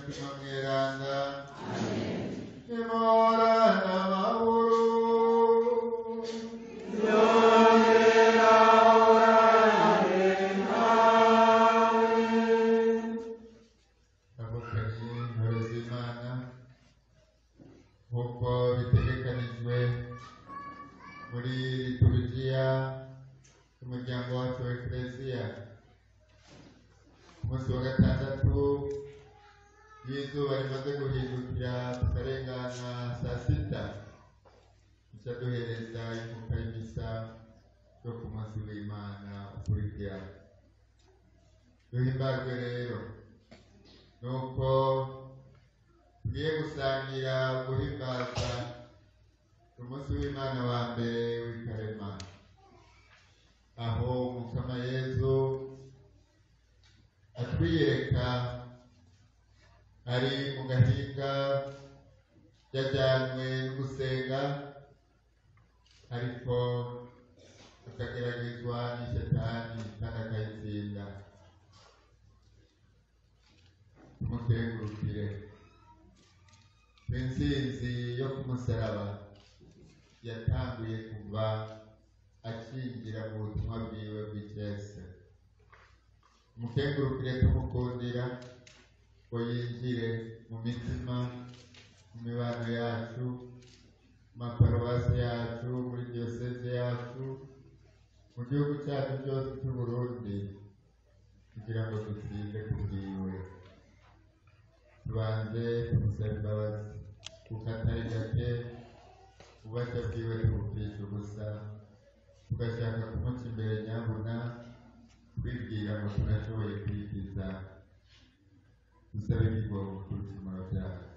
mutima mweranda nimorana amahoro abukanye intore z'imana nk'uko bitegekanijwe muri liturujia y'umuryango wacu wa ekereziya ku munsi wa gatandatu y'izuba rimaze guhindukira tukarengana saa sita duca duhereza inkuka y'imisa yo ku munsi w'imana ukurikira duhimbazwe rero nuko tugiye gusangira guhimbaza umunsi w'imana wa mbere w'ikarema aho umukama yezu atwiyereka ari mu gahinga yajyanywe no gusenga ariko akageragezwa n'ishetani kandi akayitsinda tumukengurukire intsinzi yo ku musaraba yatanguye kuva akinjira mu butumwa bwiwe bw'icese umukengurukire tumukundira ngo yinjire mu mitima mu mibano yacu mu maparuwasi yacu muri diyoseze yacu mu gihugu cyacu cyose cy'u Burundi kugira ngo dutsinde ku bwiwe tubanze tumusaba imbabazi kuko atari gake ububasha bwiwe tubupfisha ubusa tugashaka kumuca imbere nyabuna twibwira ngo turashoboye kwigiza dusabe ikigongo ku bicumuro byacu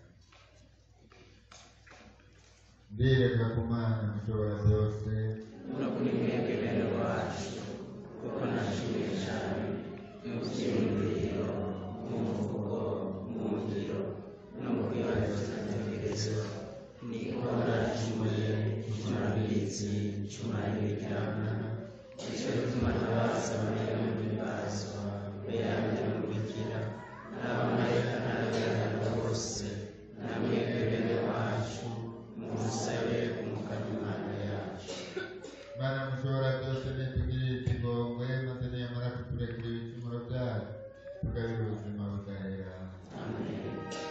ndireka ku mana mushobora byose no kuri mwebwe bene wacu kuko nashimye cyane mu byiyumviro mu mvugo mu ngiro no mu kwibazatekerezo niko naracumuye icumurabizi icumurabirikirana icyo gituma ntabaza mariya mu bibazo beyanjye mu bigira n'abamarayika n'abagaraga bose na mwebwe bene wacu musabe umukama imana yacu mana mushobora byose nitugirire ikigongwe maze niyamara kuturekera ibicumuro byacu tugabire ubuzima budahera amen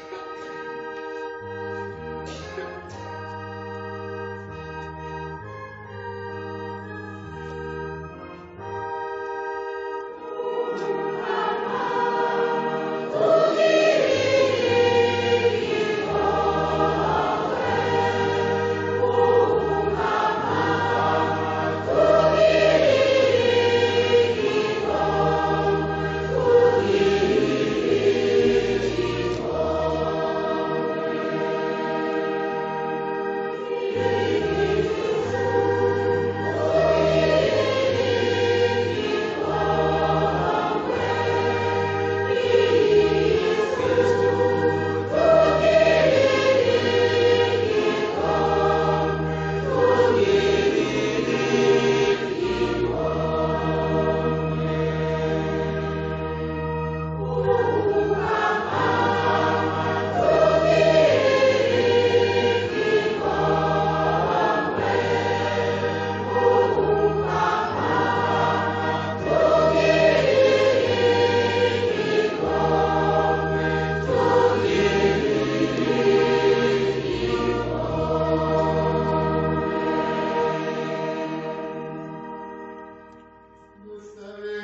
dusabe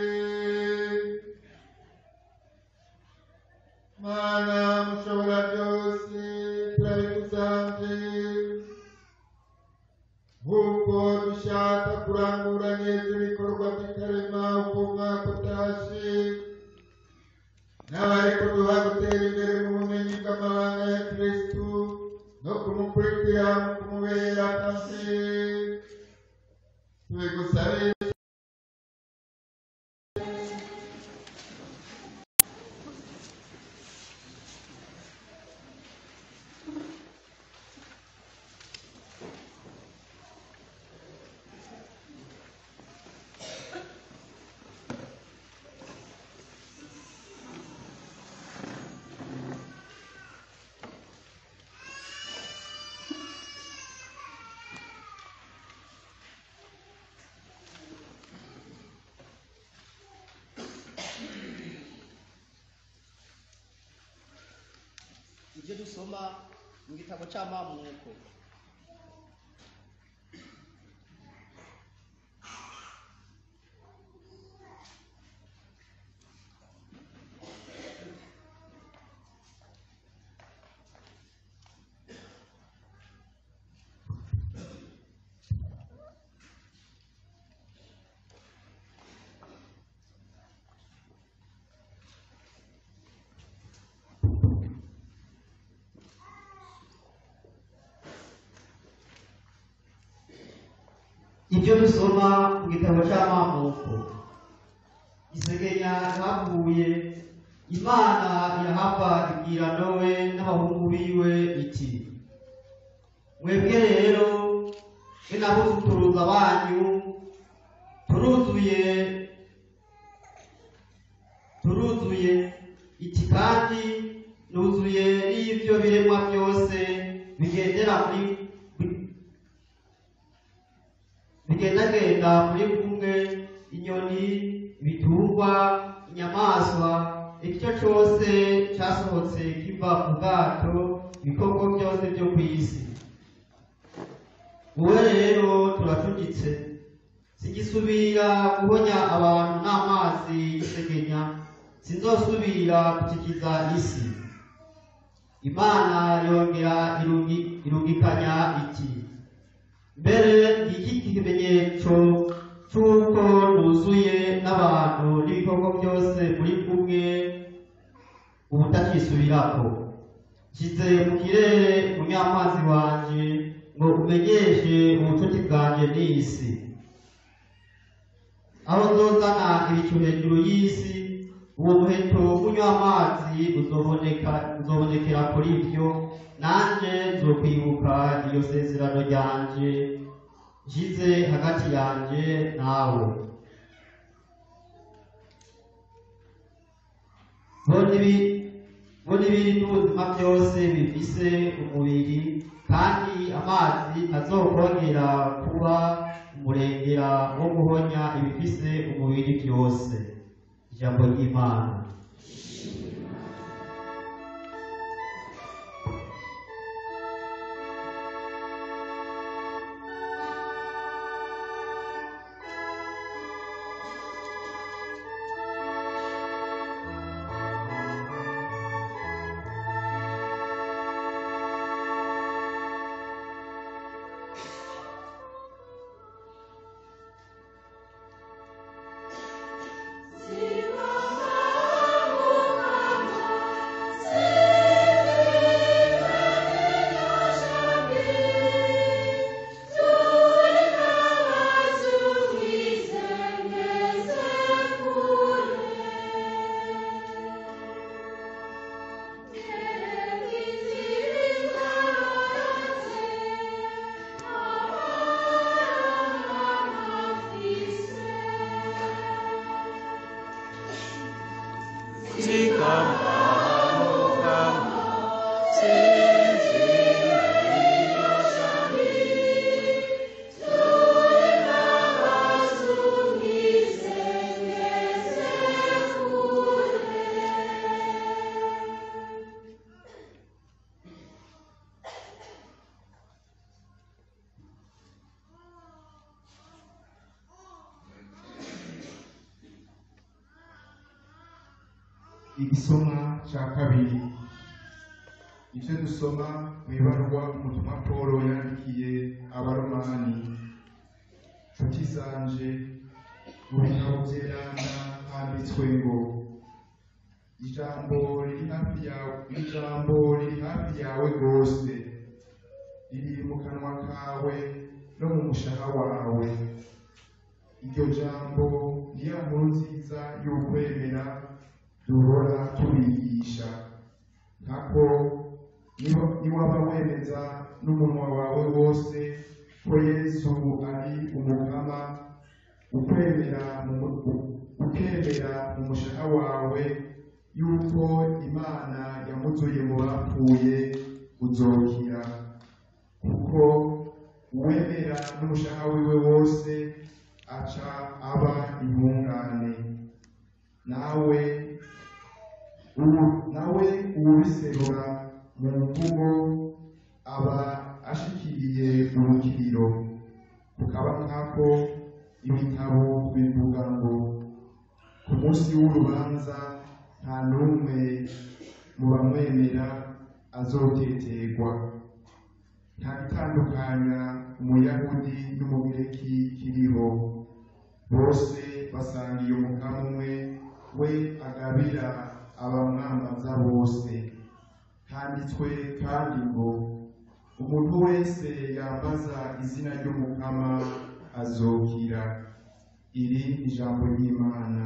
mana mushobora byose turabigusabye nk'uko dushaka kurangura neza ibikorwa by'ikarema uko umwaka utashe n'abariko duha gutera imbere mu bumenyi bw'amabanga ya kristu no kumukurikira mu kumubera akazi tubigusabe ibyo dusoma mu gitabo cy'amamuko ibyo dusoma mu gitabo cy'amamuko isegenya havuye imana irahava ibwira nowe n'abahungu biwe iti mwebwe rero be n'abuzukuruza banyu turuzuye turuzuye iki kandi nuzuye n'ibyo biremwa byose bigendera muri bigendagenda muri kumwe inyoni ibitungwa inyamaswa icyo cyose cyasohotse kiva ku bwato ibikoko byose byo ku isi wowe rero turacuditse sigisubira guhonya abantu n'amazi y'isegenya sinzosubira gukikiza isi imana yongera irungi- irungikanya iti mbere iki ikimenyetso cy'uko nuzuye n'abantu n'ibikoko byose muri kumwe ubutacisubirako nshyize mu kirere umunyamazi wanje ngo umenyeshe ubucuti bwanjye n'isi aho nzozana ibicu hejuru y'isi uwo muheto w'unywa amazi uzoboneka uzobonekera kuri byo nanjye nzokwibuka iyo sezerano ryanje nshyize hagati yanjye nawe bo n'ibi- bo n'ibiri n'ubuzima byose bifise umubiri kandi amazi ntazokongera kuba umurengera wo guhonya ibifise umubiri byose ijambo ry'imana igisomwa cya kabiri ibyo dusoma mu ibarwa umutumwa paul yandikiye abaromani nshuti zanje mu bitabo byerana handitswe ngo ijambo riri hafi yawe ijambo riri hafi yawe rwose riri mu kanwa kawe no mu mushaha wawe iryo jambo niyo nkuru nziza y'ukwemera duhora tubigisha nkako niba- niwaba wemeza n'umunwa wawe wose ko yesu ari umukama ukwemera mu mu- ukemera mu mushaha wawe yuko imana yamuzuye mu bapfuye uzokira kuko uwemera n'umushaha wiwe wose aca aba intungane nawe ubu nawe ubiserura mu mvugo aba ashikiriye urukiriro kukaba nkako ibitabo bivuga ngo ku munsi w'urubanza nta n'umwe mu bamwemera azoteterwa nta gitandukanya umuyahudi n'umugireki kiriho bose basangiye umukamo umwe we agabira abamwambaza bose handitswe kandi ngo umuntu wese yambaza izina ry'umukama azokira iri ni ijambo ry'imana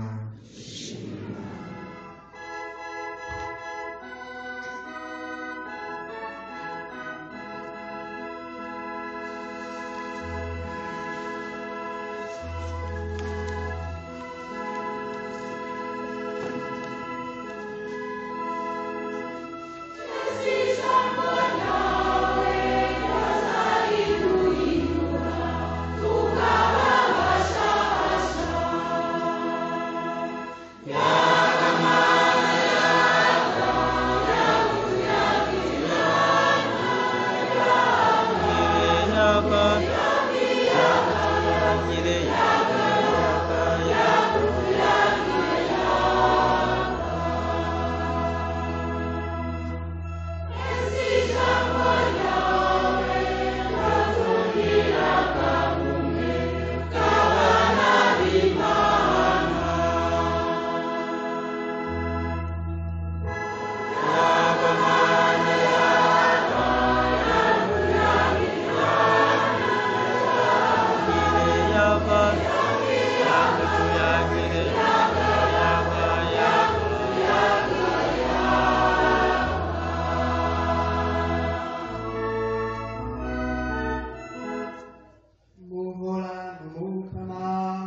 muhora mukama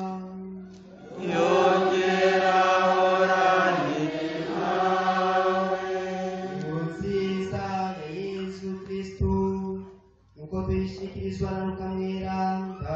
nziza ya yesu kristu nuko tuyishikirizwa na luka mweranda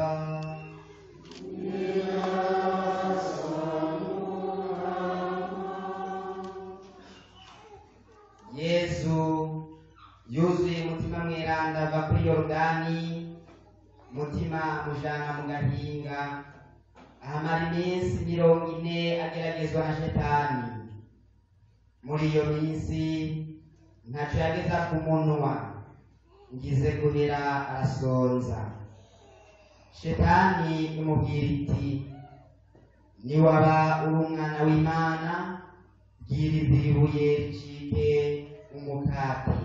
yesu yuzuye umutima mweranda ava kuri yorodani umutima mujana mu gahinga ahamara iminsi mirongo ine ageragezwa na shetani muri iyo minsi ntaco yageza ku munwa ngize guhera arasonza shetani imubwira iti niwaba uri umwana w'imana bwiriza ibuye ricike umukati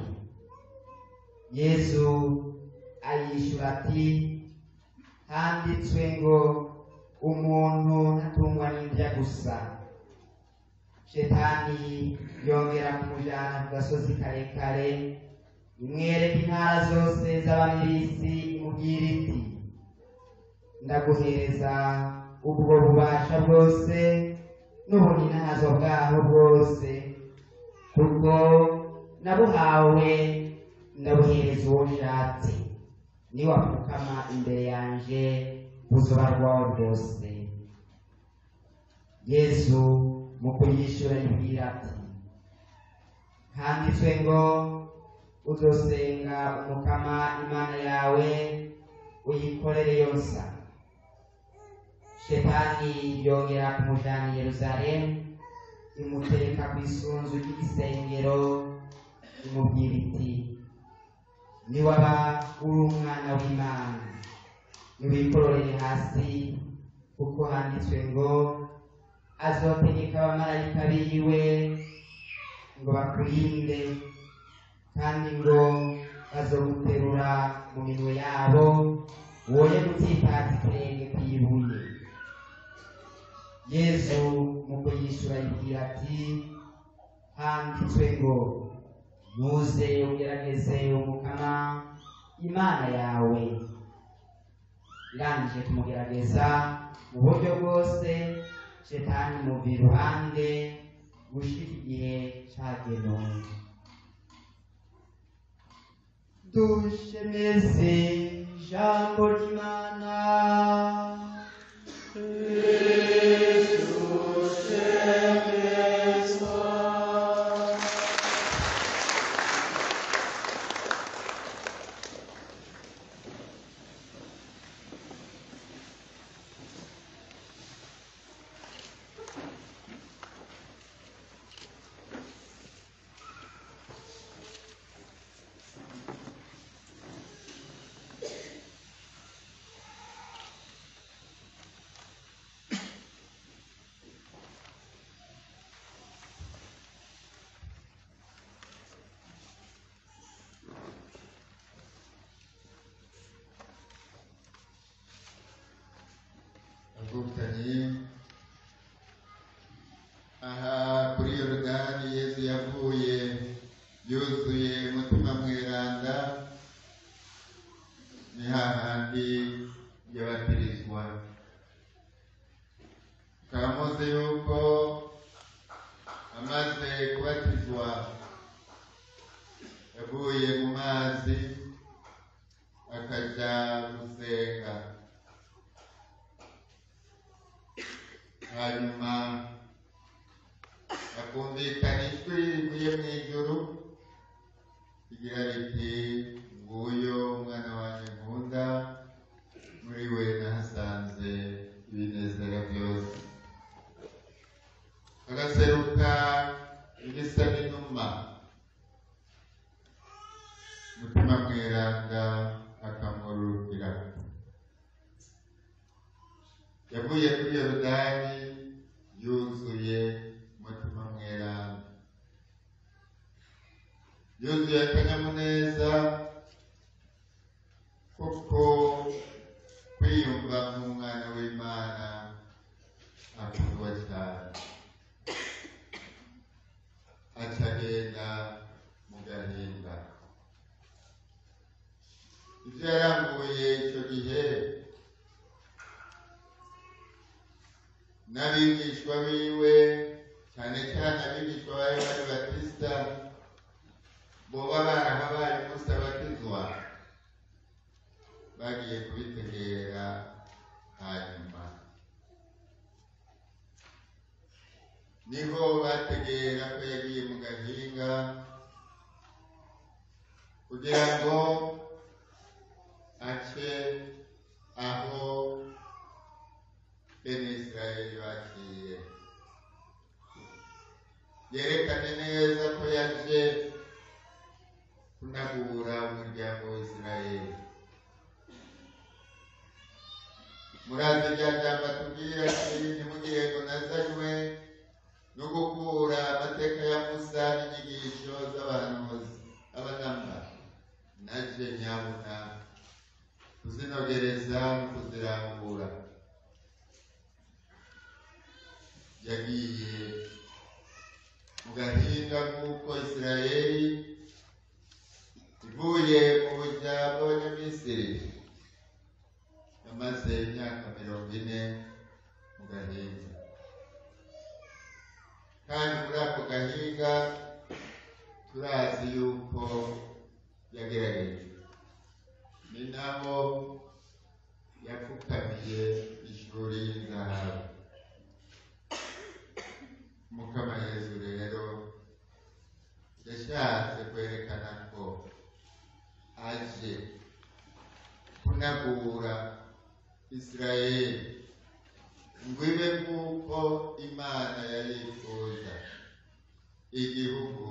yesu ayishura ati handitswe ngo umuntu ntatungwa n'indya gusa shetani yongera kumujana ku gasozi karekare imwereka intara zose z'abamilisi imubwira iti ndaguhereza ubwo bubasha bwose n'ubuninazo bwaho bwose kuko nabuhawe ndabuhereza uwo nshatse niwapfukama imbere yanje buzoba rwawe bwose yesu mu kuyishura yibwira ati handitswe ngo uzosenga umukama imana yawe uyikorere yosa shetani yongera kumujana i yerusalemu imutereka ku isunzu ry'igisengero imubwira iti niwaba uri umwana w'imana niwikororere hasi kuko handitswe ngo azotegeka abamarayika biwe ngo bakurinde kandi ngo bazoguterura mu minwe yabo woye gutsitaza ikirenge kw'ibuye yesu mu kuyishura yibwira ati handitswe ngo ntuze ugerageze umukama imana yawe irangije kumugerageza mu buryo bwose shetani muva iruhande gushika igihe cagenewe dushemeze ijambo ry'imana hakumvikana ijwi rivuye mu ijuru rigira riti nguyo umwana wanjye nkunda muri we nahasanze ibinezera byose agaseruka ibisa n'inuma mutima mweranda akamurukira yavuye kuri yorodani yuzuye umutima mweranda yuzuye akanyamuneza kuko kwiyumva nk'umwana w'imana akundwa cyane acagenda mu gahinda ibyo yarambuye icyo gihe n'abigishwa biwe cyane cyane abigishwa ba yohani batisita boba barahabaye umunsi abatizwa bagiye kubitegera hanyuma niho bategera ko yagiye mu gahinga kugira ngo ace aho bene israeli baciye yerekane neza ko yaje kunagura umuryango wa israeli murazi rya jambo atubwira ati ntimugire ngo nazanywe no gukura amateka ya musa n'inyigisho z'abahanuzi abanamba naje nyabuna kuzinogereza no kuzirambura yagiye mu gahinga nk'uko isirayeli ivuye mu buja bw'abanyamisiri yamaze imyaka mirongo ine mu gahinga kandi muri ako gahinga turazi yuko yagerageje ni naho yapfukamiye ishuri y'inzahabu mukama yezu rero yashatse kwerekana ko aje kunagura isirayeli ngo ibe nk'uko imana yari yifuza igihugu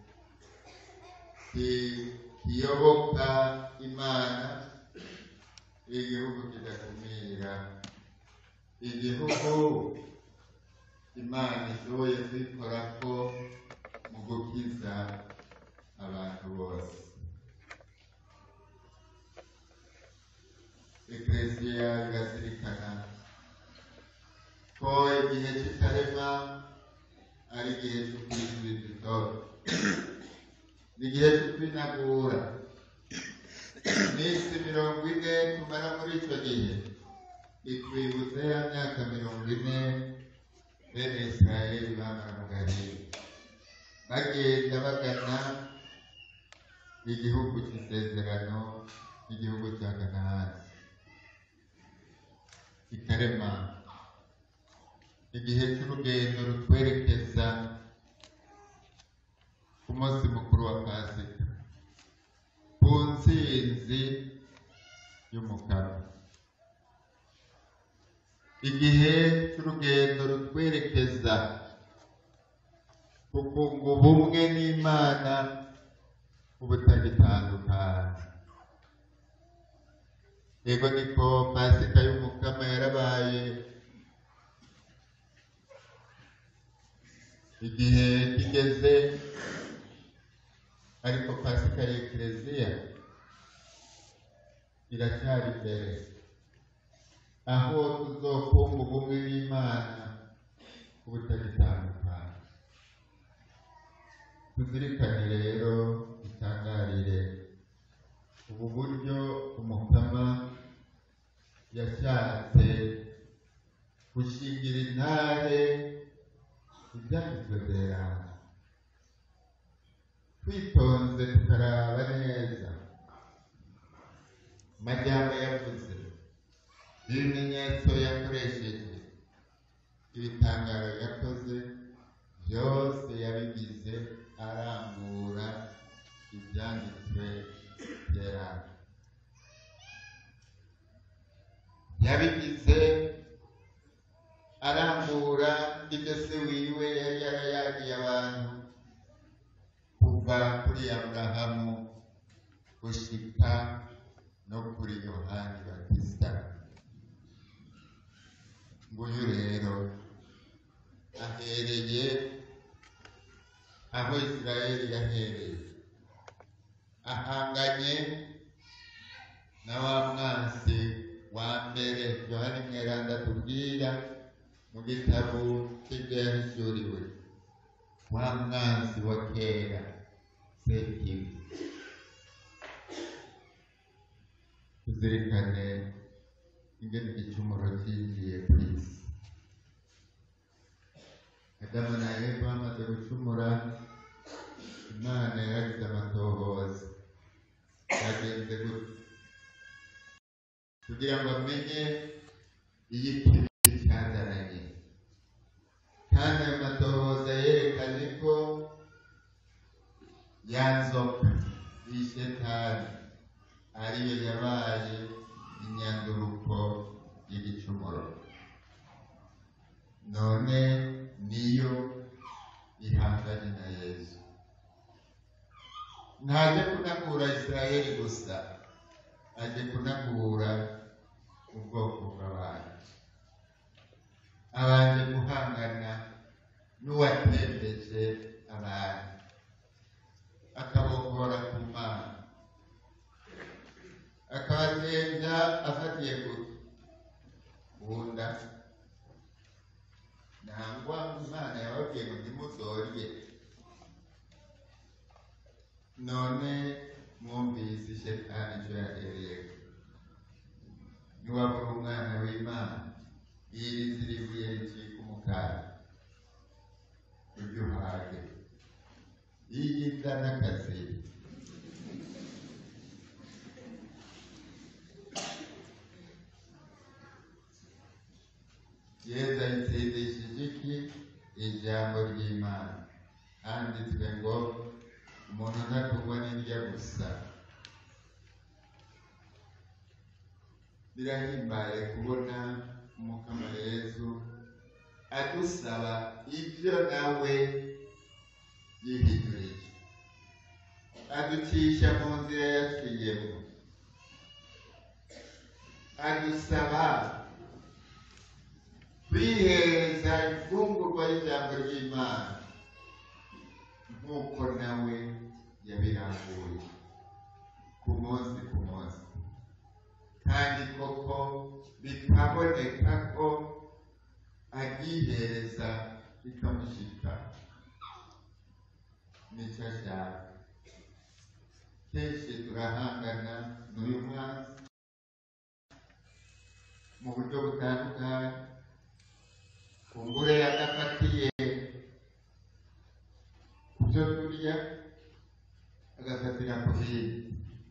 ki- kiyoboka imana igihugu kidakumira igihugu imana ishoboye kwikorako mu gukiza abantu bose eklesiya irazirikana ko igihe cy'itarema ari igihe cyo kwizihiza itoro ni igihe cyo kwinagura iminsi mirongo ine tumara muri icyo gihe itwibutse ya myaka mirongo ine bene israeli bamara mu gahinga bagenda bagana igihugu cy'isezerano igihugu cya kanahani ikarema igihe cy'urugendo rutwerekeza ku munsi mukuru wa pasika ku ntsinzi y'umukara igihe cy'urugendo rutwerekeza ku kunga ubumwe n'imana ubutagitandukana yego niko pasika y'umukama yarabaye igihe kigeze ariko pasika y'ekereziya iracyari imbere aho tuzokunga ubumwe n'imana ubutagitandukana tuzirikane rero dutangarire ubu buryo umukama yashatse gushingira intare ibyanditswe byerana twitonze tukaraba neza amajyamba yavuze ibimenyetso yakoresheje ibitangaro yakoze byose yabigize arambura ibyanditswe byera yabigize arambura ibyo se wiwe yari yarayagiye abantu kuva kuri aburahamu gushika no kuri yohani batista nguyu rero ahereye aho isirayeli yahereye ahanganye na wa mwansi wa mbere yohani mweranda tubwira mu gitabo cy'ibyo yahishuriwe wa mwansi wa kera sekibi tuzirikane ingene igicumuro cyinjiye ku isi adamu na eva bamaze gucumura imana yaragize amatohoza yagenze gutya kugira ngo amenye iyikibi cyazananye kandi ayo matohoza yerekanye ko ya nzoka y'ishetani ariyo yabaye inyanduruko y'igicumuro none niyo ihanganye na yesu ntaje kunagura isirayeli gusa aje kunagura ubwoko bw'abantu abanje guhangana n'uwatembeje abantu akabokora ku mana akabagenza afatiye ku bunda nangwa imana yababwiye ngo ntimuzorye none mwumvise shetani icyo yahereye niwabura umwana w'imana iri ziribuye ricika umukara ujye uhage yiyiza n'akazi yesu ayitsindishije iki ijambo ry'imana handitswe ngo umuntu ntatungwa n'indya gusa birahimbaye kubona umukama yesu adusaba ibyo nawe yihinduriye aducisha mu nzira yaciyemo adusaba kwihereza imfungurwa y'ijambo ry'imana nk'uko nawe yabirambuye ku munsi ku munsi kandi koko bikaboneka ko aryihereza bikamushika nicyo ashaka kenshi turahangana n'uyu mwanzi mu buryo butandukanye kumbure adafatiye ku byo turya agafatira ku bindi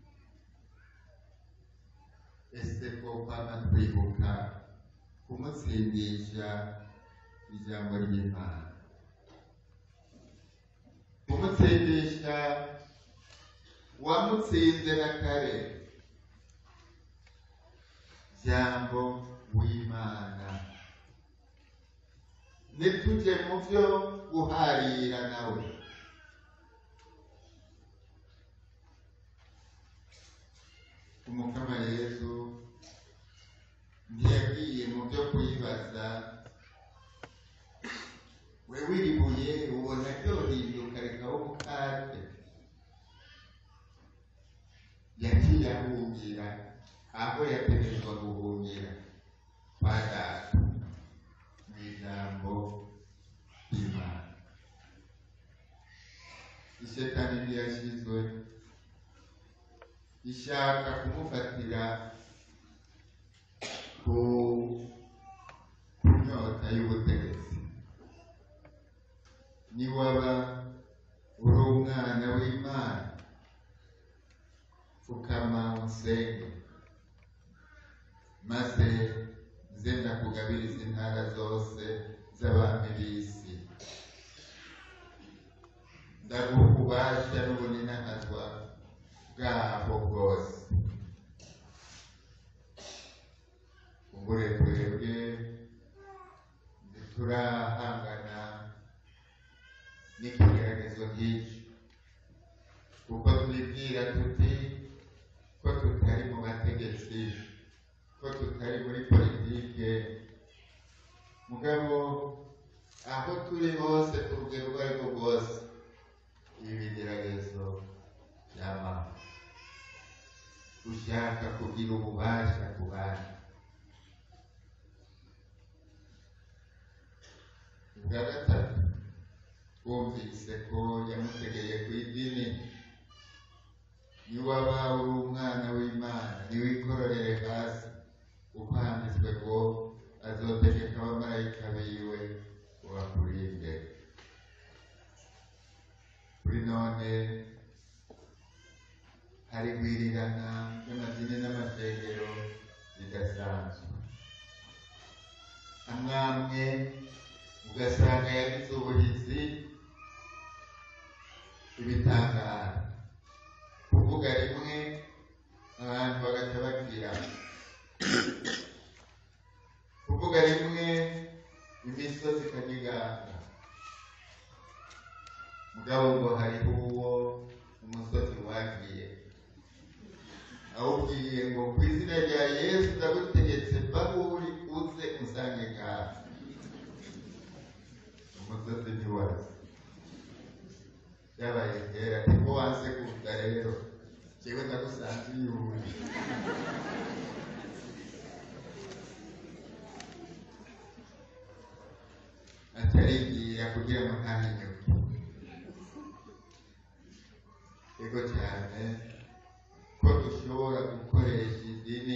ese ko kwama twibuka kumutsindisha ijambo ry'imana kumutsindisha wamutsinze na kare jambo w'imana nitujye mu byo guharira nawe umukama yesu ntiyagiye mu byo kuyibaza we wiribuye ubona ryohinduka rikaho umukate yagiye ahungira aho yategetswe guhungira kwa data mu ijambo ry'imana ishetani ntiyashyizwe ishaka kumufatira ku ku nyota y'ubutegetsi niwaba uri umwana w'imana pfukama usenge maze nze ndakugabiriza intara zose z'abami b'isi ndaguha ububasha n'ubuninahazwa bwabo bwose kumbure twebwe ntiturahangana n'ikigeragezo nk'iki kuko twibwira tuti ko tutari mu bategetsi ko tutari muri politike mugabo aho turi hose ku rugero urwo ari rwo rwose ibi bigeragezo byamaho ushaka kugira ububasha ku bandi ubwa gatatu twumvise ko yamutegeye ku idini niwaba uri umwana w'imana niwikororere hasi uko handitswe ngo azotegeka abamarayika biwe ubakurinde kuri none hari gwirirana ry'amadini n'amashengero ridasanzwe amwamwe ugasanga yagize ubuhizi ibitangara kuvuga rimwe abantu bagaca bagira kuvuga rimwe imisozi ikanyiganga mugabo ngo hariho uwo umusozi wagiye awubwiye ngo ku izina rya yesu ndagutegetse bahuri uze unsange ngaha umusozi ntiwazi byabaye kera niko wanse kuvuga rero jewe ndagusanze iyuri atarigira kugira ngo ntahinyuke ego cyane ko dushobora gukoresha idini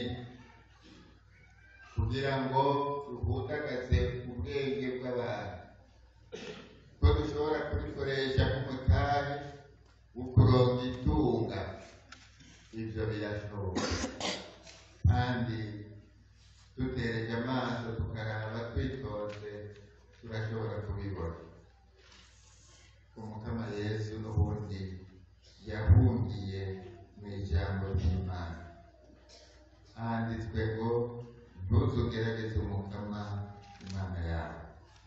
kugira ngo duhundagaze ubwenge bw'abantu ko dushobora kubikoresha nk'umutari wo kuronka itunga ibyo birashoboka kandi dutereje amaso tukaraba twitonze turashobora kubibona umukama yesu n'ubundi yahungiye mu ijambo ry'imana handitswe ngo ntuzugerageze umukama imana yawe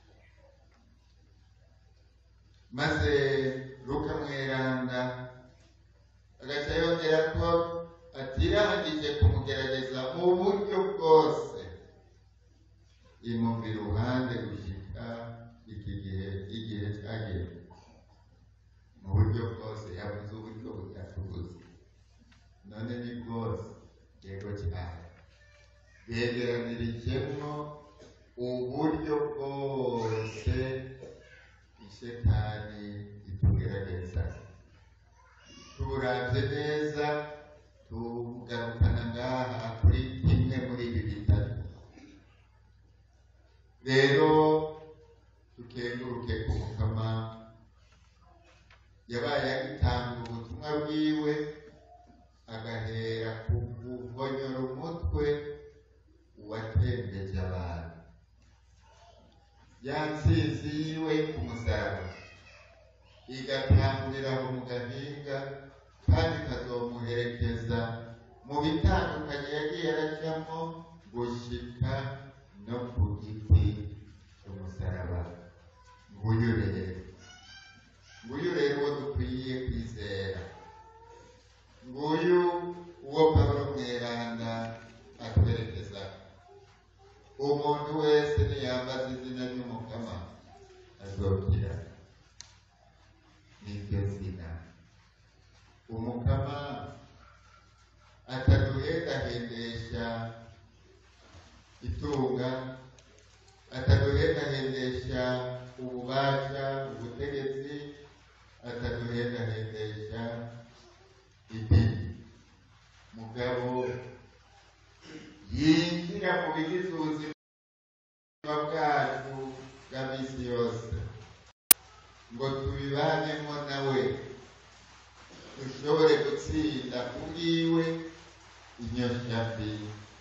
maze luka mweranda agaca yongera ko atirangije kumugerageza mu buryo bwose imumva iruhande gushika iki gihe igihe cyageze mu buryo bwose yavuze uburyo butatubuze none ni bwose yego cyane begeranirijemo uburyo bwose ishetani itugerageza tuburavye neza tugarukana ngaha kuri kimwe muri ibi bitatu rero tukenguruke ku mukama yabaye agitanga ubutumwa bwiwe agahera ku kuvonyora umutwe uwatembeje abantu ya ntsinzi yiwe ku musaraba igatangurira aho mu gahinga kandi ikazomuherekeza mu bitandukanye yagiye aracamo gushika no ku giti cy'umusaraba nguyu rero nguyu rero uwo dukwiye kwizera nguyu uwo pawulo mweranda atwerekeza umuntu wese niyambaza izina ry'umukama azokira niryo zina umukama ataduhendahendesha itunga ataduhendahendesha ububasha ubutegetsi ataduhendahendesha idini mugabo yinjira mu bigize ubuzima bwacu bwa misi yose ngo tubibanemo nawe dushobore gutsinda kubwiwe inyosha mbi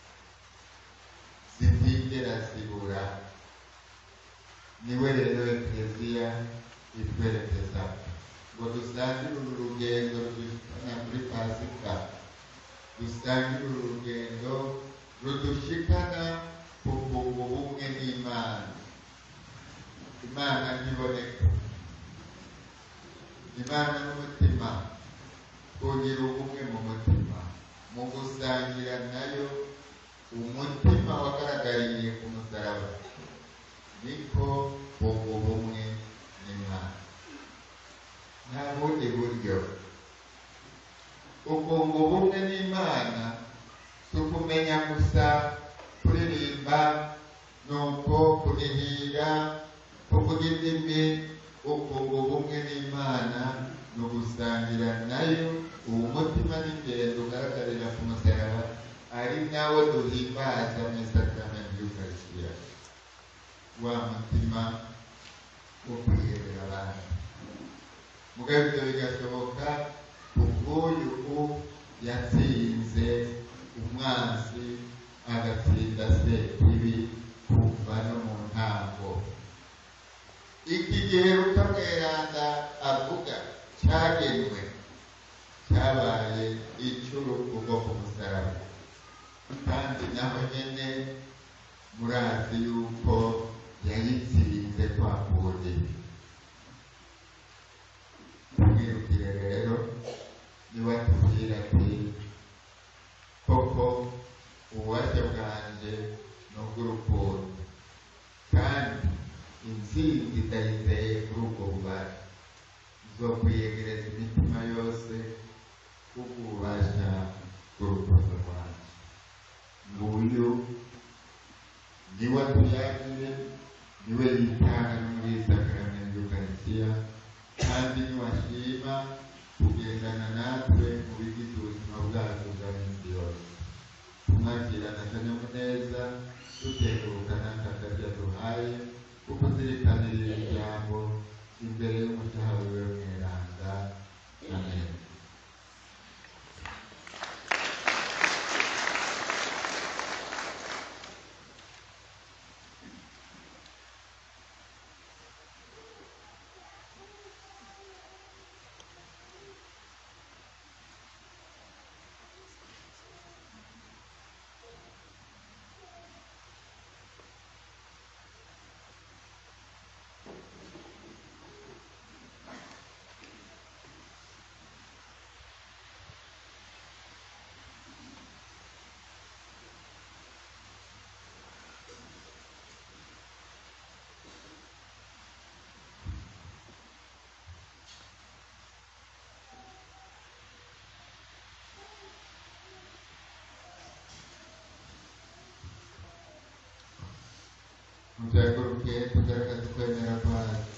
zitigera zibura niwe rero ekleziya itwerekeza ngo dusangire uru rugendo rudushikana kuri pasika dusangire uru rugendo rudushikana ku kunga ubumwe n'imana imana ntiboneka imana n'umutima kugira ubumwe mu mutima mu gusangira nayo umutima wagaragariye ku musaraba niko kunga ubumwe n'imana nta bundi buryo ukunga ubumwe n'imana si ukumenya gusa kuririmba nuko kunihira kuvuga indimi ukunga ubumwe n'imana ni ugusangira nayo uwo mutima n'ingendo ugaragarira ku musaraba ari nawo duhimbaza mu isakaramentu y'ukarisitiya wa mutima wo kwiherera abandi mugabo ibyo bigashoboka kubw'uyu u yatsinze umwanzi agatsinda se ibi kuva no mu ntango iki gihe rutamweranda avuga cyagenwe cyabaye icy'urupfu rwo ku musaraba kandi naho nyine murazi yuko yayitsinze kwa kundi tumwirukire rero niwe atubwira ati koko ububasha bwanjye ni ubw'urukundo kandi intsinzi ndayizeye kuri ubwo bubasha zo kwiyegereza imitima yose kubw'ububasha bw'urukundo rwanjye nguyu niwe atuyagire niwe yitanga no muri isakaramentu y'ukarisitiya kandi niwashima kugendana natwe mu bigize ubuzima bwacu bwa minsi yose tumwakirana akanyamuneza duteguka n'akakarya duhaye kuko zirikanira iri jambo imbere y'umucaha wiwe mweranda amen mutuhaguruke tugaragaza ukwemera kwacu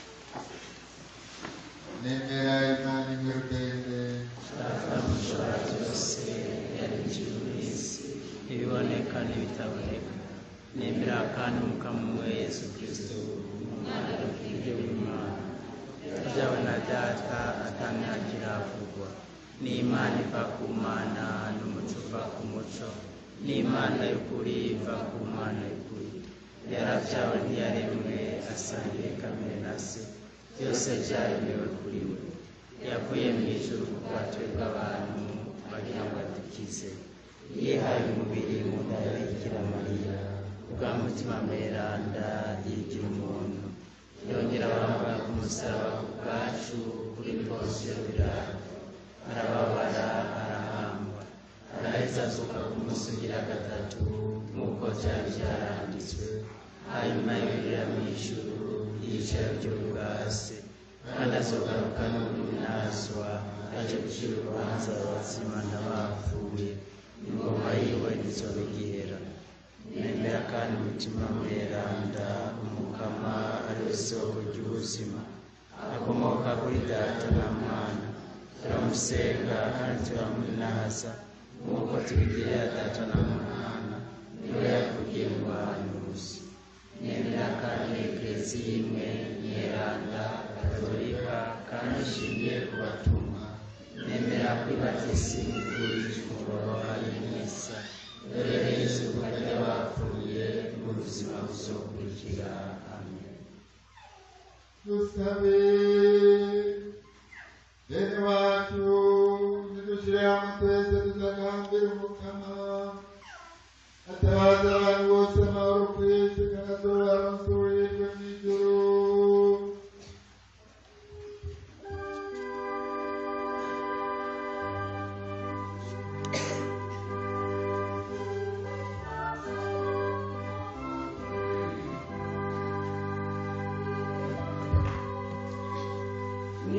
nemera imana imwe rudende data mushobora byose yaremye ijuru n'isi ibiboneka n'ibitaboneka nemera kandi umukamo we yesu kristo umwana w'ubwenge w'imana ryawe na data atamyagira avugwa n'imana iva ku mana n'umuco uva ku muco n'imana y'ukuri iva ku mana y'ukuri yarabyawe ntiyaremwe asangiye kamere na se byose byaremewe kuri we yavuye mu ijuru ku bwacu bw'abantu bagira ngo adukize yihaye umubiri mu nda ya bikira mariya bwa mutima mweranda yigira umuntu yongera abambara ku musaraba ku bwacu kuri posiyo birara arababara arahambwa araheza azuka ku munsi ugira gatatu nk'uko byari byaranditswe hanyuma yurira mu ijuru yicara ry'ubwase kandi azogaruka n'umunazwa aje gucira urubanza abazima n'abapfuye ingoma yiwe ntizobigihera nemera kandi umutima mweranda umukama ari we soko ry'ubuzima akomoka kuri data na mwana turamusenga kandi turamunaza nk'uko tubigirira data na mwana niwe yakugiye mu bahanuzi nemera kandi eklesiya imwe mweranda katolika kandi ishingiye ku batumwa nemera kwibatisimu kuri ifunguro ari misa dore izuba ry'abapfuye n'ubuzima buzokurikira amen dusabe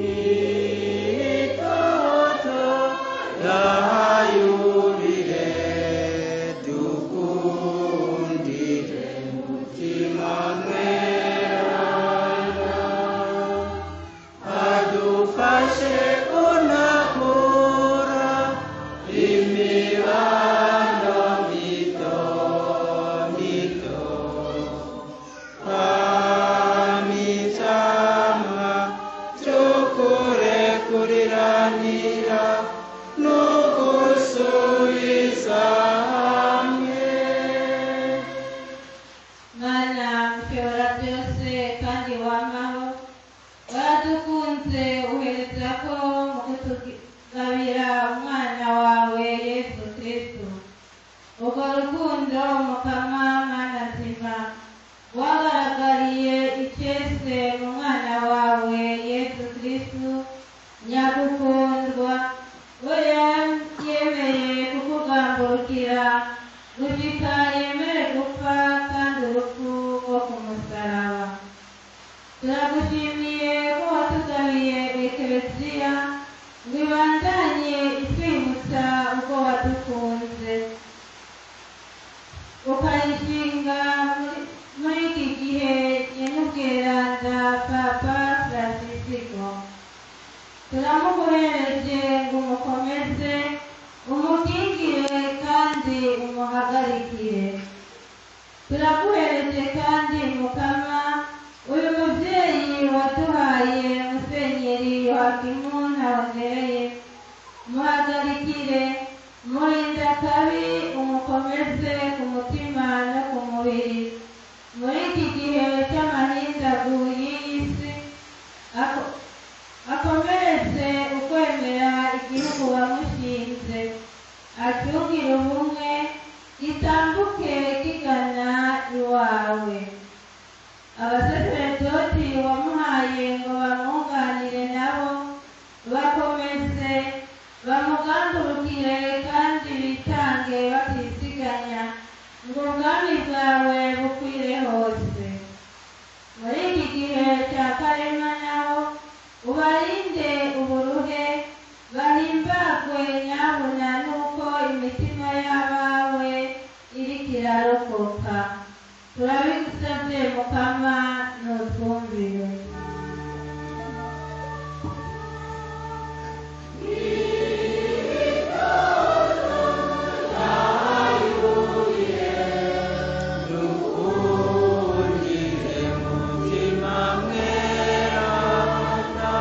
itoto yayubire dukundire mutima mwerana adufashe kunakura imibano mito mito amitsama tukurekuriranira nugusubiza hamwe mana ushobora byose kandi wamaho waradukunze uhereza ko mu kutugabira umwana wawe yesu kristo urwo rukundo mukama mana nzima wagaragariye icyese mu mwana wawe yesu kristo nyagukundwa we yemeye kukugamburukira gushika yemere gupfa kandi urupfu rwo ku musaraba turagushimiye ko watugabiye ekereziya ngo ibandanye itwibutsa uko wadukunze ukayishinga muri- muri iki gihe nyen'ubweranda papa francisco turamuguhereje ngo umukomeze umukingire kandi umuhagarikire turaguhereje kandi mukama uyu mubyeyi waduhaye musenyeri yohakimu ntawongereye muhagarikire murinda kabi umukomeze ku mutima no ku mubiri muri iki gihe cy'amahindagu y'iyi si ako- akomereze ukwemera igihugu wamushinze acungire ubumwe gitambuke kigana iwawe abasaseredoti wamuhaye ngo bamwunganire nabo bakomeze bamugandurukire kandi bitange batisiganya ngo ubwami bwawe bukwire hose muri iki gihe cya karema naho ubarinde uburuhe bahimbagwe nyabuna nuko imitima y'abawe iriko irarokoka turabigusabye mukama nutwumvire dukundire mutima mwerana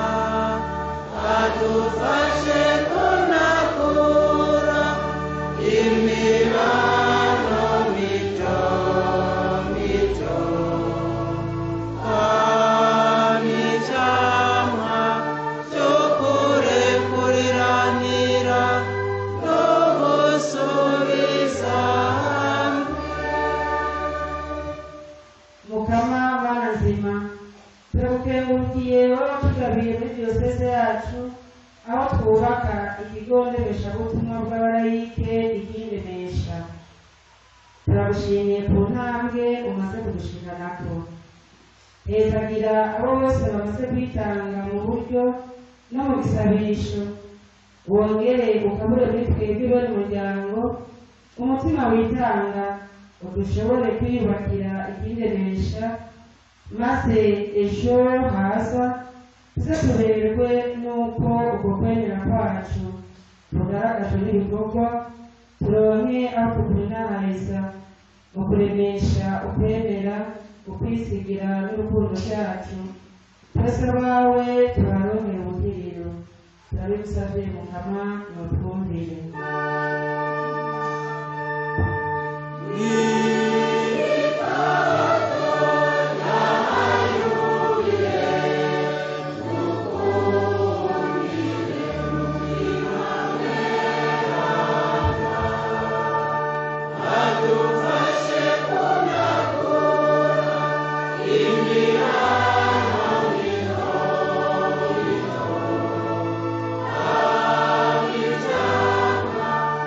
adufashe kunakura imibano mito mito amicamwa cy'ukurekuriranira no gusubiza hamwe mukama mana nzima turagukengurukiye wowe watugabiye muri diyoseze yacu aho twubaka ikigo ndemeshabutumwa bw'abarayike iry'indemesha turagushimiye ku ntambwe umaze kudushinganako hezagira abo bose bamaze kwitanga mu buryo no mu gisabisho wongere ukabure muri twebwe bari umuryango umutima witanga udushobore kwiyubakira iry'indemesha maze ejo haza tuze tuberwe n'uko uko kwemera kwacu kugaragajwe n'ibikorwa turonke aho tukunahariza mu kuremesha ukwemera ukwisigira n'urukundo cyacu twese abawe turaronkera ubugiriro turabigusabye mukama nutwumvire Amina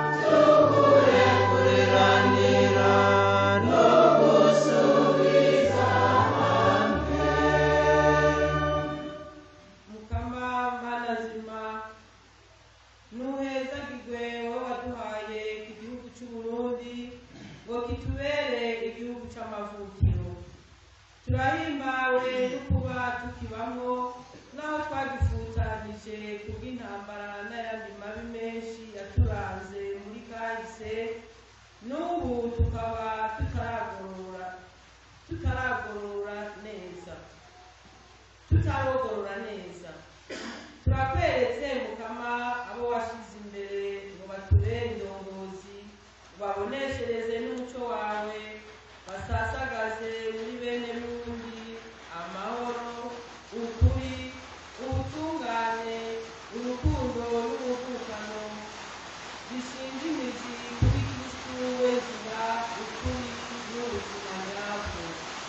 kitubere igihugu c'amavukiro turahimbawe no kuba tukibamwo naho twagifutanije kubw'intambara n'ayandi mabi menshi yaturanze muri kahise n'ubu tukaba tutaragorora tutaragorora neza tutarogorora neza turakweretse mukama abo washize imbere ngo batubere indongozi baboneshereze n'umuco wawe basasagaze muri bene n'undi amahoro ukuri ubutungane urukundo n'ubuvukano bishinga imizi kuri kristu wezira ukuri n'ubuzima nyabwo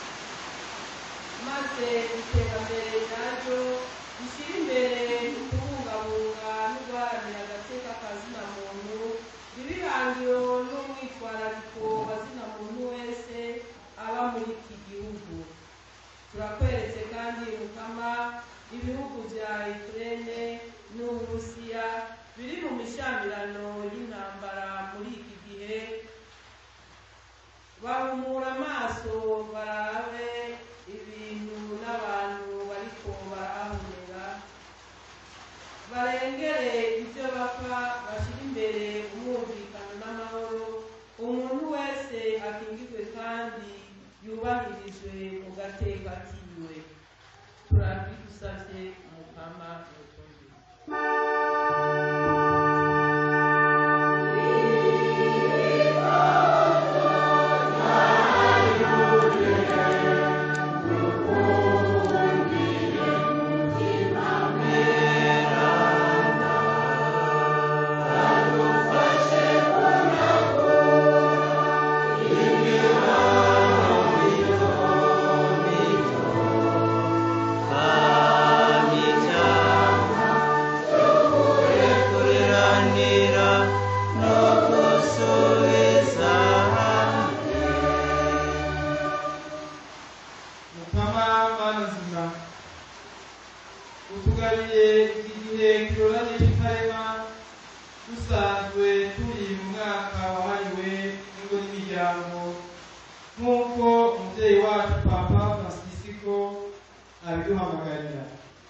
maze iterambere naryo rishyira imbere kubungabunga no guharanira agateka kazina muntu ibihangiro n'umwitwarariko wa zina muntu wese aba muri iki gihugu turakweretse kandi mukama ibihugu bya ukraine n'uburusiya biri mu mishyamirano y'intambara muri iki gihe bahumura amaso barabe ibintu n'abantu bariko barahahurira barengere ibyo bapfa bashyira imbere umwumvikano n'amahoro umuntu wese akingirwe kandi yubahirijwe mu gateka kiwe turabigusavye mukama mutumbi mukama mana nzima utugabiye iki gihe kiroranye cy'ikarema dusanzwe turi mu mwaka wahariwe ingo n'imiryango nk'uko umubyeyi wacu papa francisco abiduhamagarira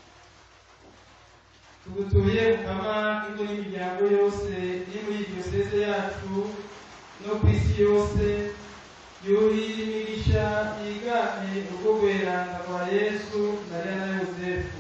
tugutuye mukama ingo n'imiryango yose iri muri diyoseze yacu no ku isi yose yuri imigisha yigane ubwo bweranda rwa yesu mariya na yosefu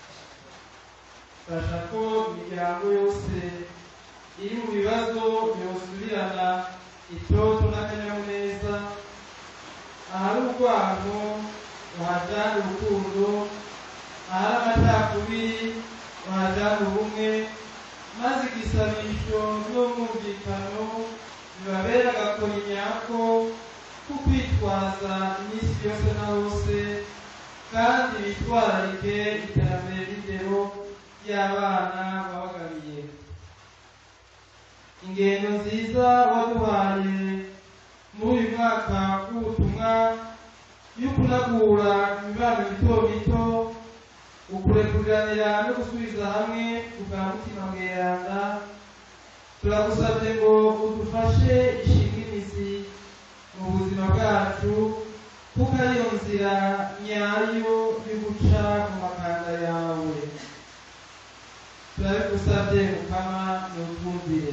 fasha ko imiryango yose iri mu bibazo yosubirana itoto n'akanyamuneza ahari urwango bahajyana urukundo ahari amacakubiri bahajyana ubumwe maze igisabisho n'umwumvikano bibabera agakoni nyako ko kwitwaza iminsi yose na hose kandi bitwararike iterambere ry'indero ry'abana babagabiye ingendo nziza waduhaye muri uyu mwaka w'ubutumwa yo kunagura imibano mito mito ukurekuranira no gusubiza hamwe ubwa mutima mweranda turagusabye ngo udufashe ishinga imizi mu buzima bwacu kuko ariyo nzira nyayo yo guca mu makanda yawe turabigusabye mukama nutwumvire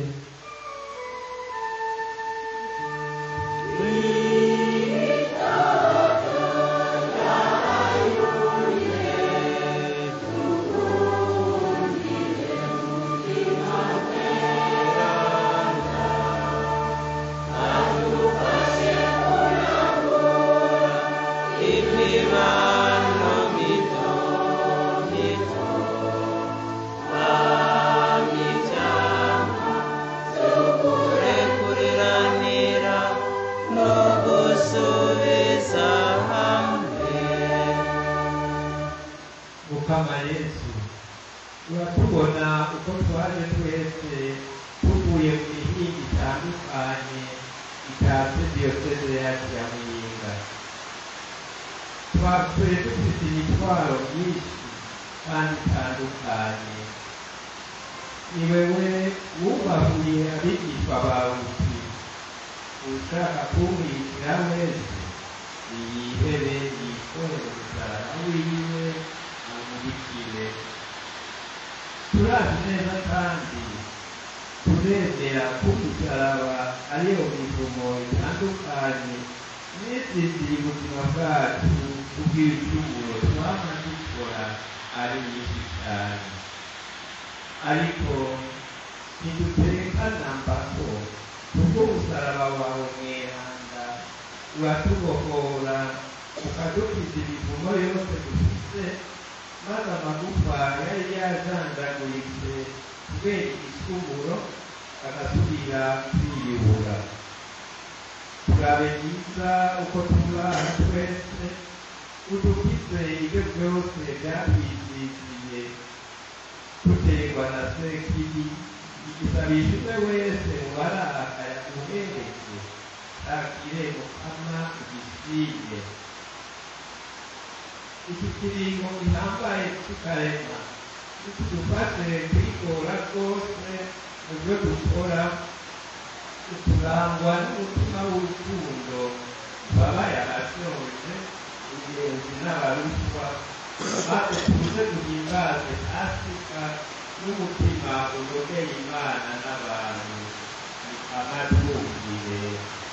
imibano mito mito bamijyamo z'ukurekuranira no gusubiza hamwe mukama yesu uratubona uko twaje twese tuvuye mu mihinga itandukanye itatse diyoseze yacu ya muyinga twapfuye dufite imitwaro myinshi kandi itandukanye ni wewe wubahuye abigishwa bawe uti ushaka kumwitira wese niyihebe yikorere umusaraba wiwe amurikire turazi neza kandi turemera ko umusaraba ariyo mivumo itandukanye n'izindi ubuzima bwacu ubw'ibicumuro twama dukora ari nyinshi cyane ariko ntidutekana mbako kuko umusaraba wawe mweranda uratubohora ukadukiza imivumo yose dufite maze amagufa yari yajanjaguritse kubera igicumuro agasubira kwiyubura turabe byiza uko tubaha twese udukize ibyo byose byatwiziziye duterwa na sekibi igisabisha umwe wese warakaya uhereke takire mukama ugisige iki kiringo gihambaye tukarema nitudufashe kwigora rwose mu byo dukora turangwa n'umutima w'urukundo babaye abashoje ingenzi n'abaruswa maze tuze duhimbaze afurika n'umutima unogeye imana n'abantu amatwumvire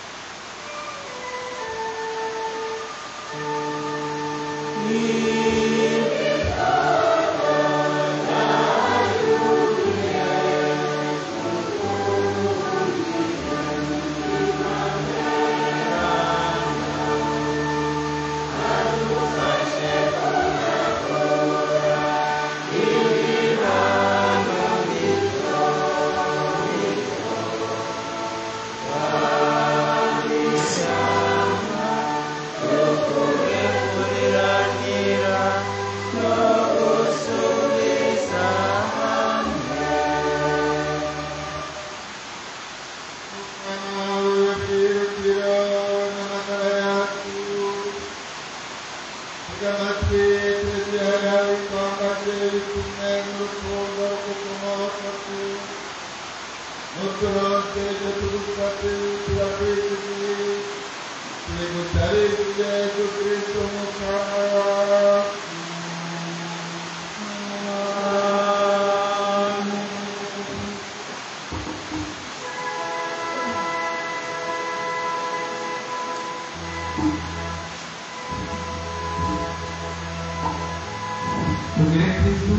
tugire kristu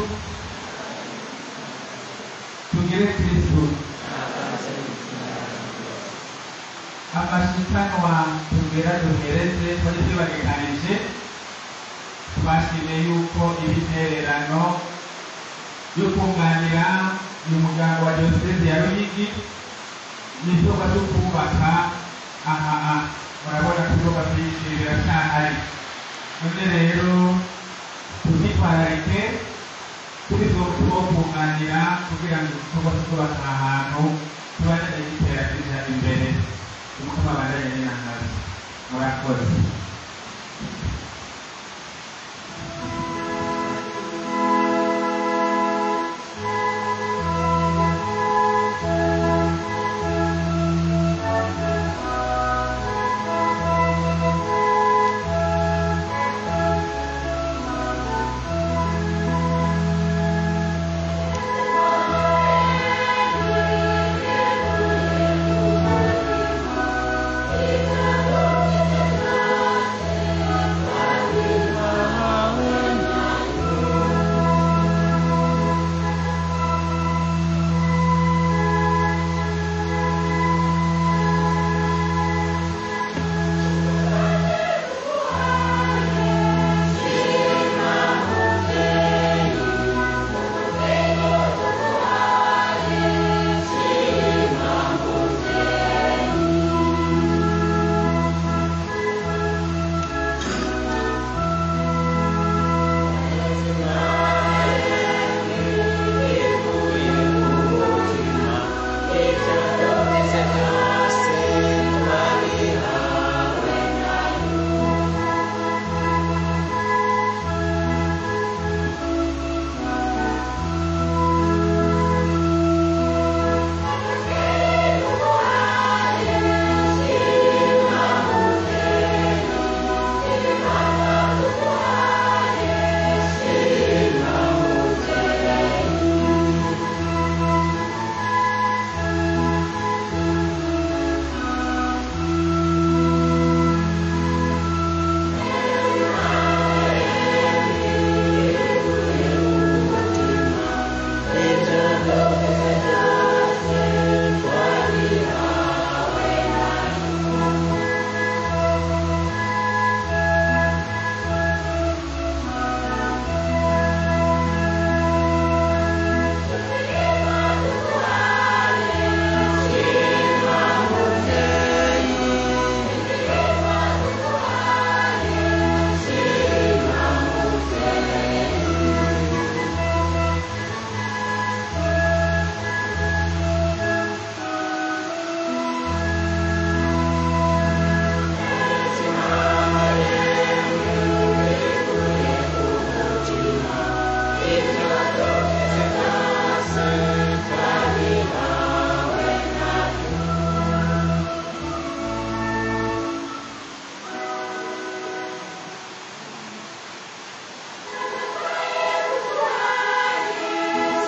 tugire kristu amashikanwa tugera duhereze twari tubagekanije twashimiye yuko ibitererano yo kunganira uyu muryango wa diyoseze ya ruyigi n'ibikorwa byo kubaka aha murabona ko ibikorwa byinshi biracyahari none rero tuzitwararike kuri two two kunganira kugira ngo igikorwa cyo kubaka ahantu tubashe gitera kija imbere umutima bandanye n'inangazi murakoze Thank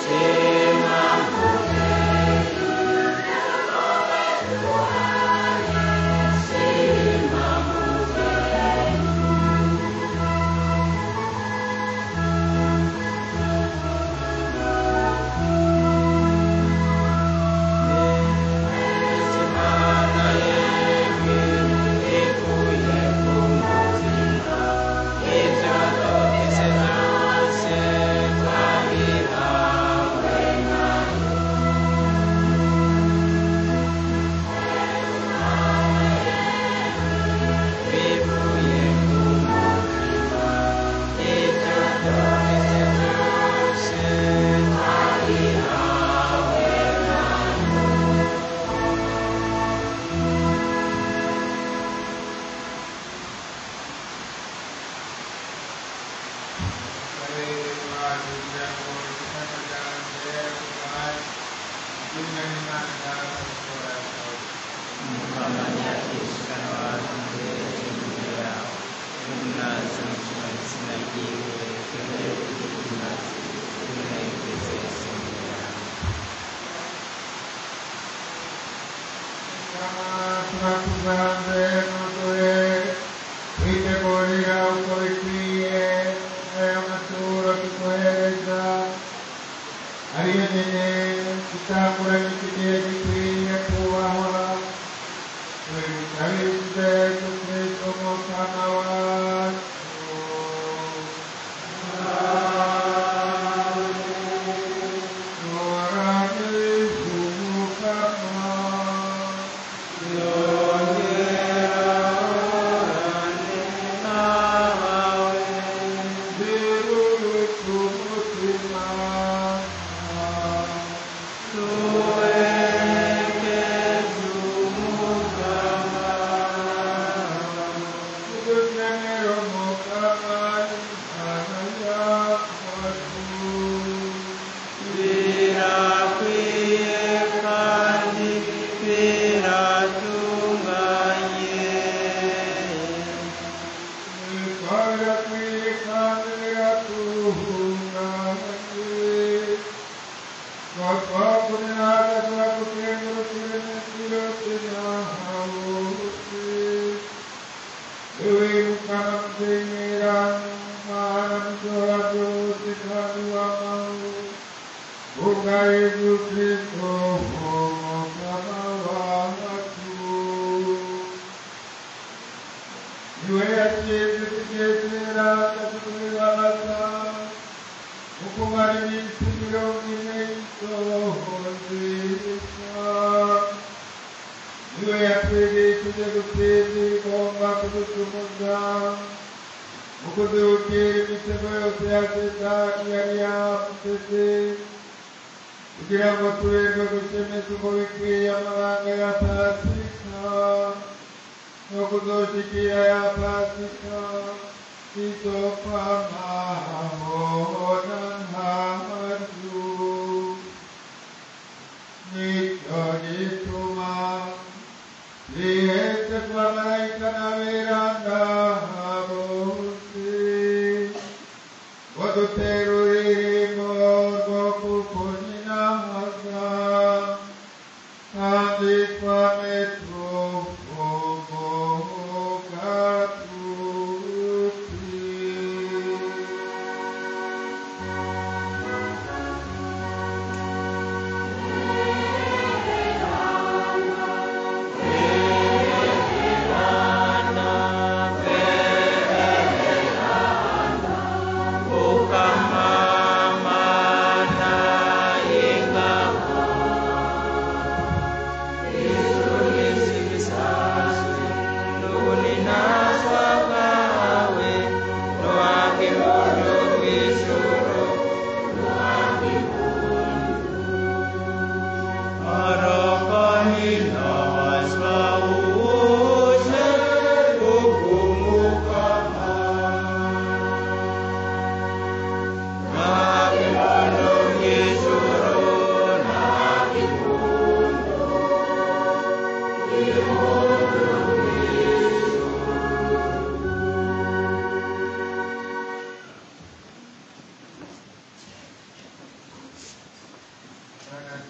Thank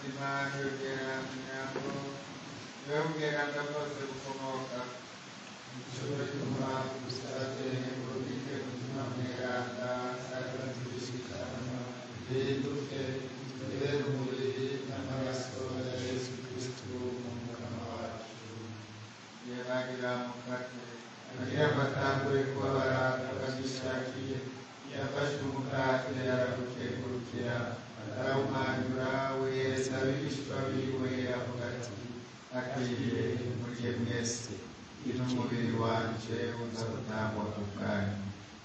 nzima n'ubweranyango niwe bweranda bwose bukomoka ishobora gutuma dusabye ububike umutima mweranda azatubishikana bihinduke tubere umubiri n'amaraso ya yesu kristu mu mukama wacu yabagira mufate agira amatangure kubabara akabyishakiye yafashe umukate arawukengurukira arawumanyura wiyereza abigishwa biwe avuga ati akwiriye murye mwese uyu ni umubiri wanje uza gutangwa ku bwanyu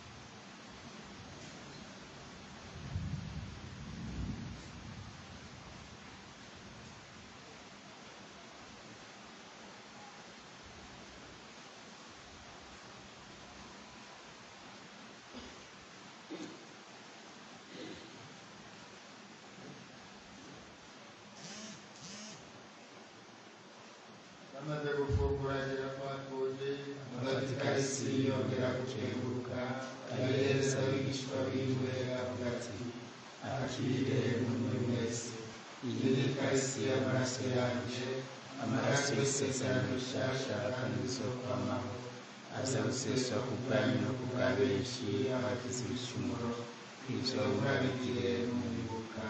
bamaze gufungura agira kwa kundi amafata ikarisi yongera gukenguruka abihereza abigishwa biwe avuga ati akire umuntu wese iyi ni ikarisi y'amaraso yanjye amaraso y'isezerano rishasha kandi rizokwamaho aza guseswa ku bwanyu no ku bwa benshi abagize ibicumuro ibyo murabigire mwibuka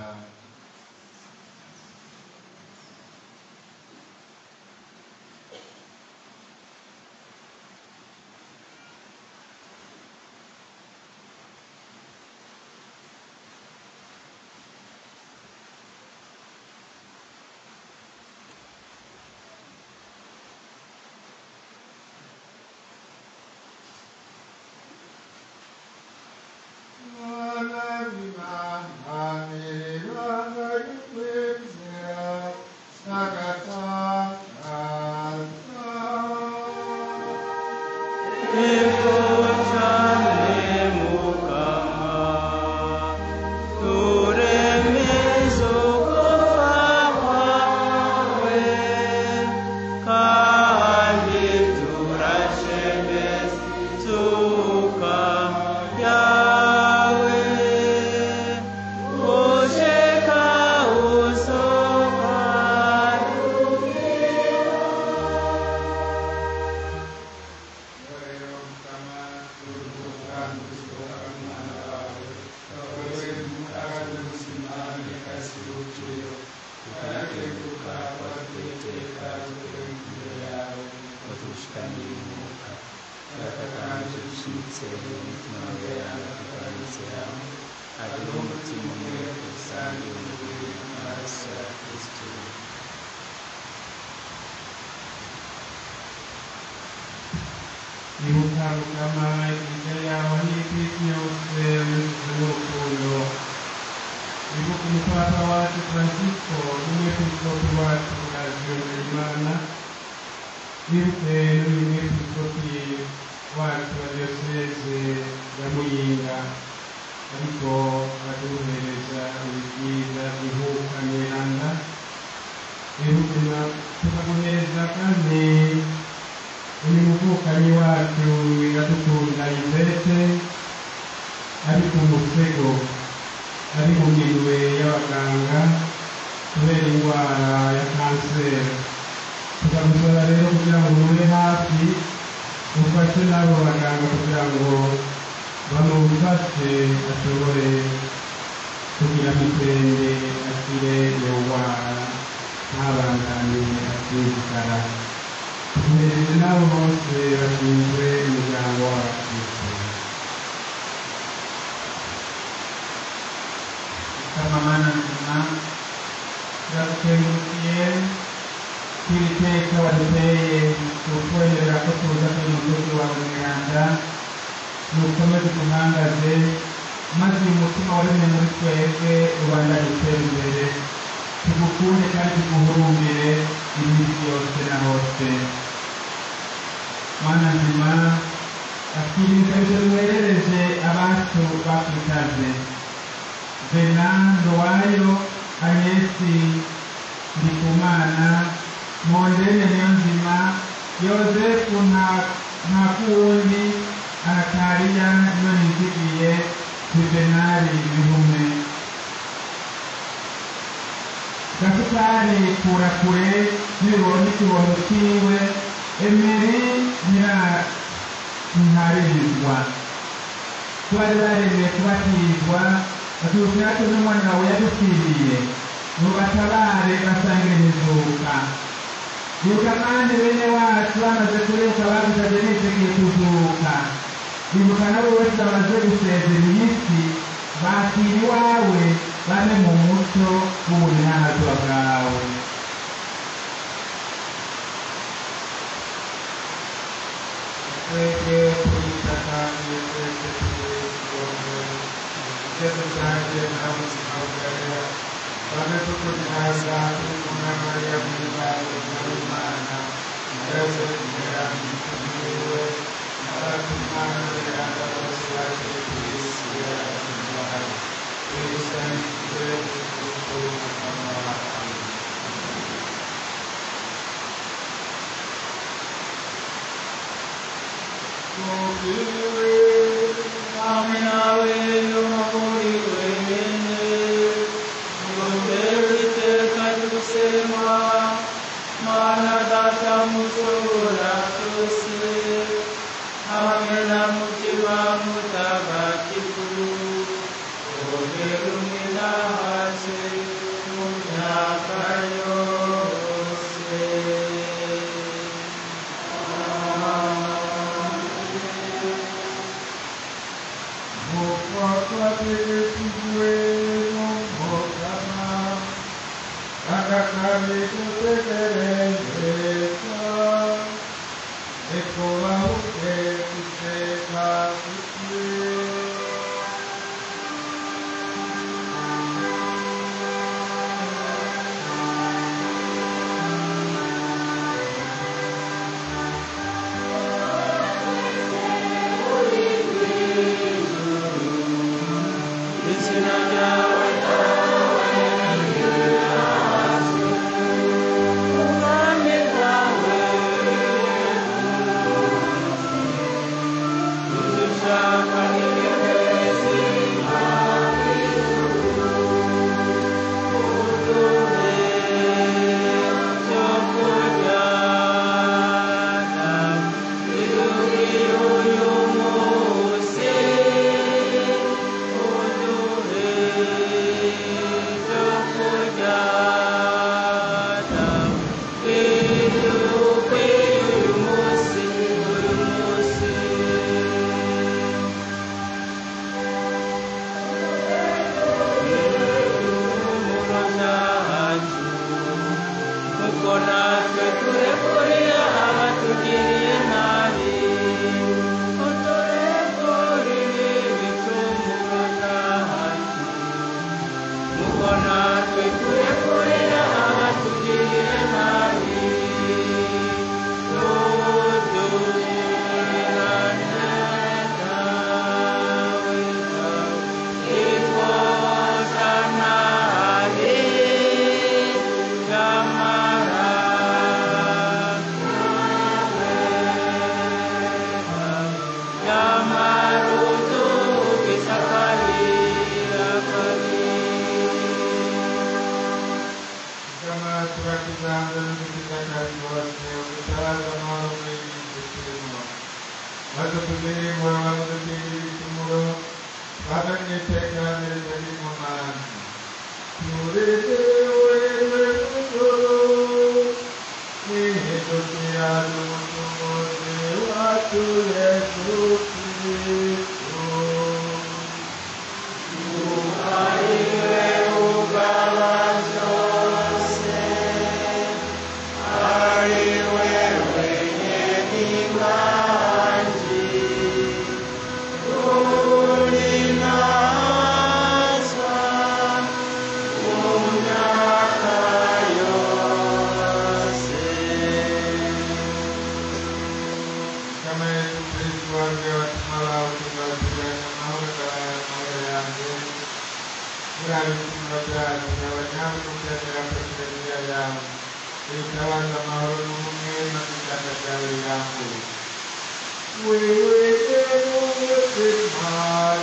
ibuka mukama ibyo yawe n'itwisi yose n'urukundo ibuka umupapa wacu francisco n'umwepiskopi wacu aziyongerimana wibuke n'uyu mwepiskopi wacu wa diyoseze ya muyinga ariko aduhereza ibyiza bihuka miranda wibuke tukaguhereza kandi uyu muvukanyi wacu iradukunda ivete ari ku musego ari mu minwe y'abaganga kubera indwara ya kanseri tukagusaba rero kugira ngo ube hafi ufashe n'abo baganga kugira ngo bamufashe ashobore kugira mitende akire iyo ndwara ntabandanye asinzikara tumereze n'abo bose bashinzwe umuryango wacu kamamana nzima turagukengurukiye kw'iri teka waduteye kutwemerera ko tuza kuri musozi wawe mweranda nukomeze duhangaze maze uyu mutima waremye muri twebwe ubandanye utera imbere tugukunde kandi tuguhurumbire iminsi yose na hose mana nzima akiriza ibyo mwerereje abacu bakwitaze vena ndowayo anyesi ndikumana mondene niyo nzima yozefu nta kuwundi anatariya niyo nizigiye juvenali bihume gasutari kura kure n'ibibonye ikibondo ciwe emeri nyira ntaririzwa twari baremeye kubatizwa batubwira ko n'umwana wawe yadupfiriye mubatabare basangire imizuka ibuka kandi bene wacu bamaze kureka bagusabye niteguye kuzuka ibuka nabo bose bamaze gusezera iyi si bakira iwawe bane mu muco w'ubunyanazwa bwawe twebwe tubita kandi twese tubizongo ugeze bwanjye nta buzima bwera bamwe tukugihaza turi kumwe na mariya muri bawe muri imana yose kugera mu gihe abatumana beranda bose baje ku isi yarazimana twisangiye kuko mukama wawe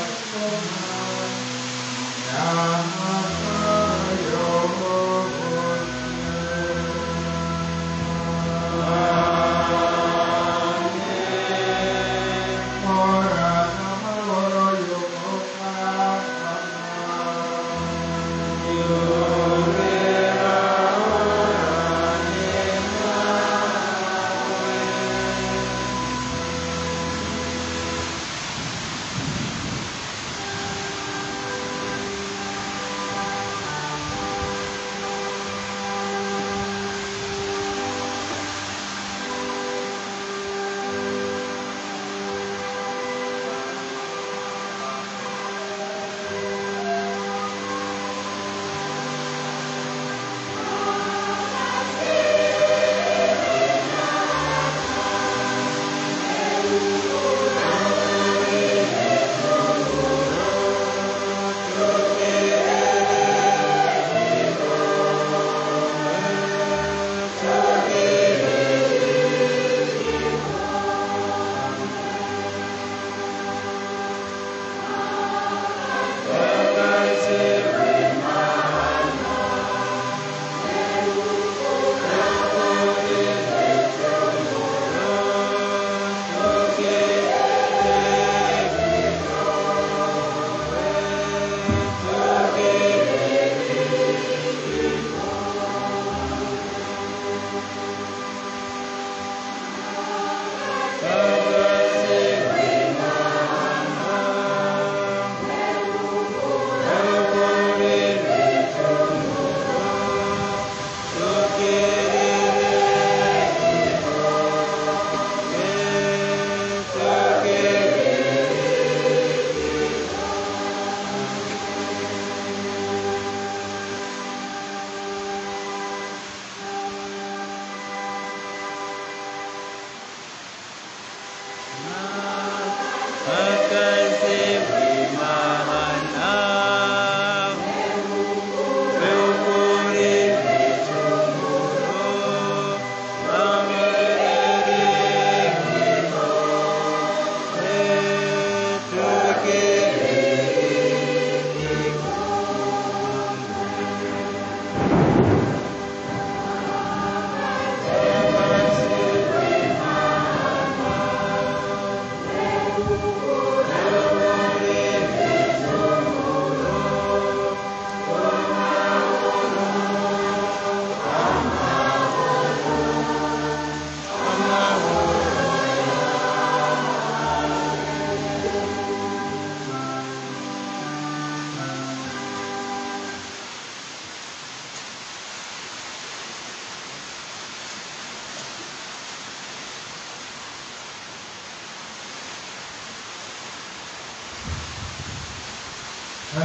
Wewe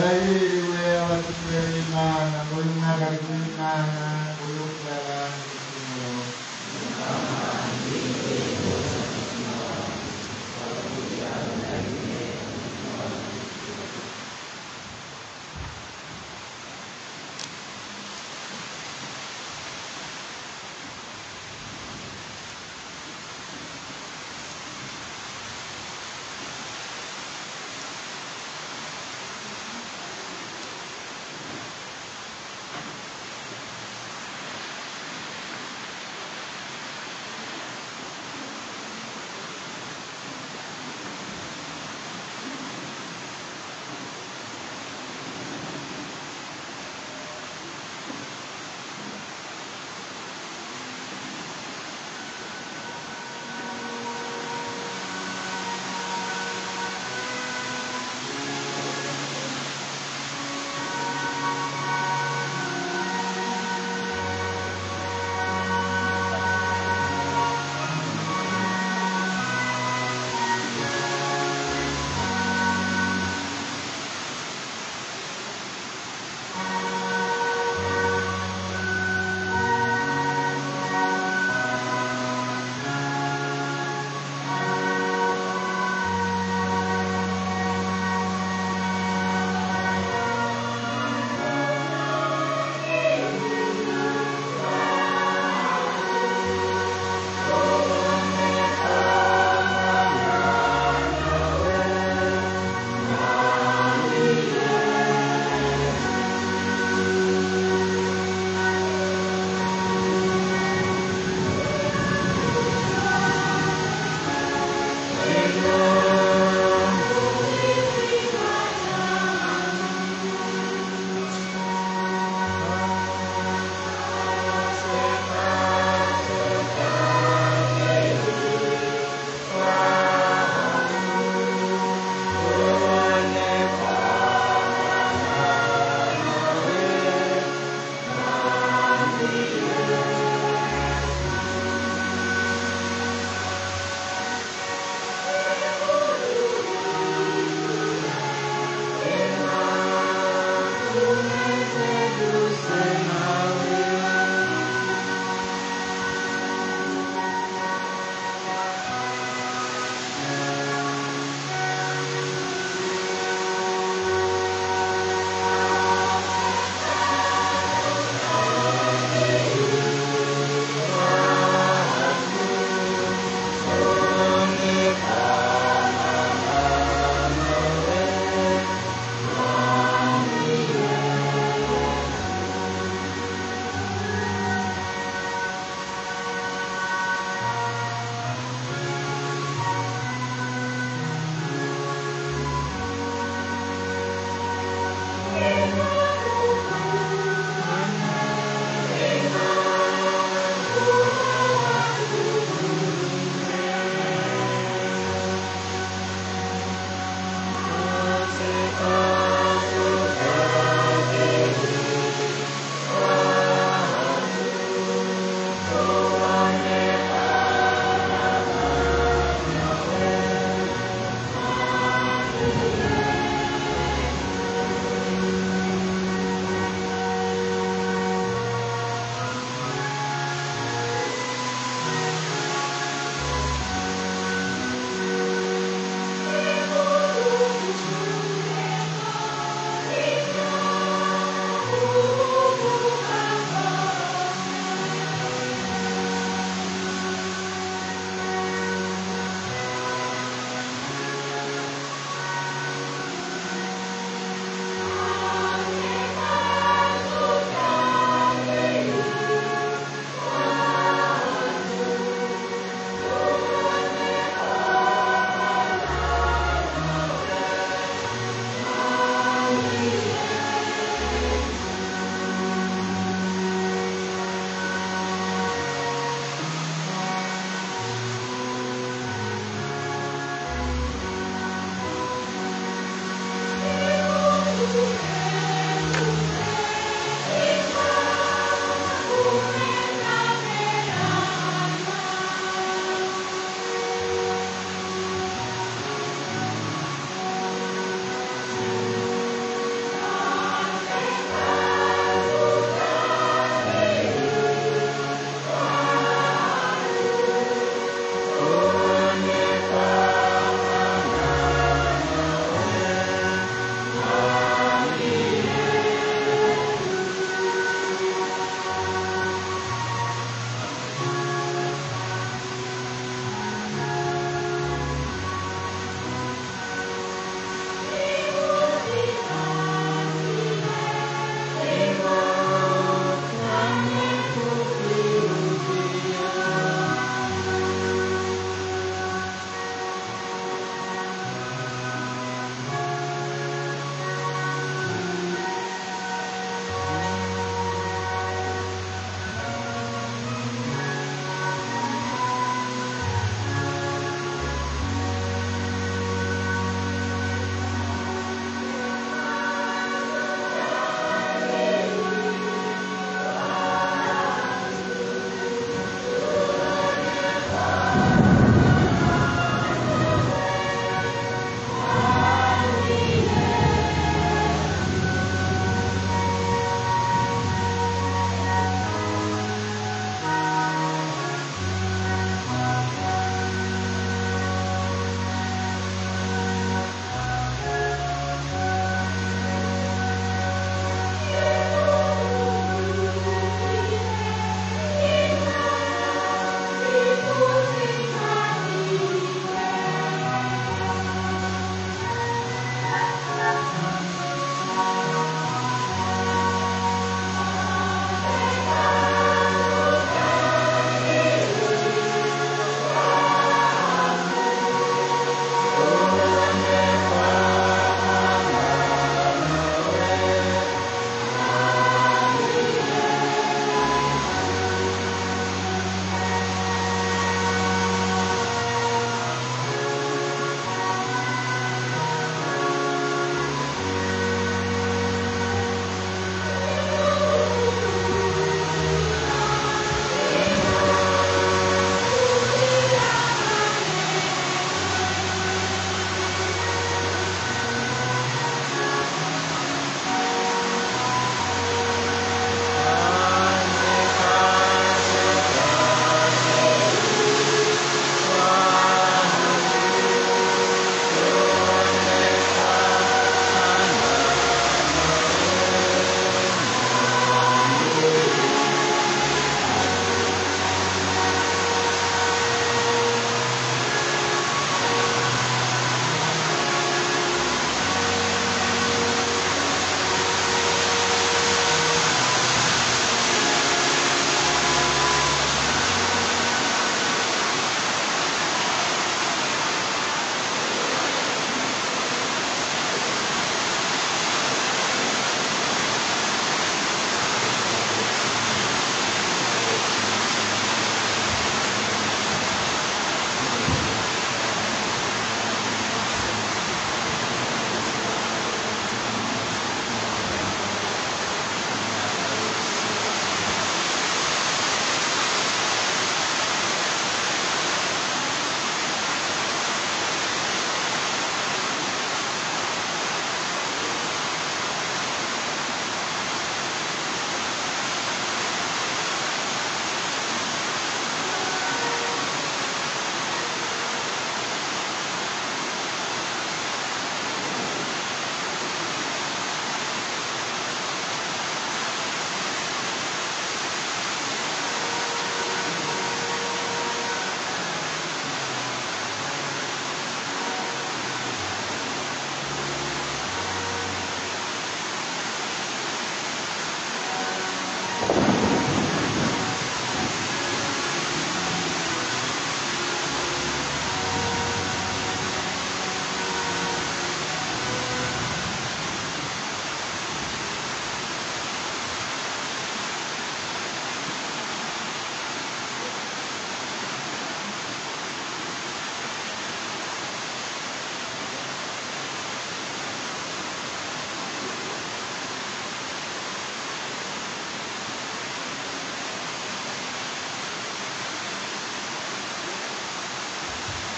barahiriwe abatumiwe n'imana ngo uyu mwaka ari w'imana uyu kuraba igicumuro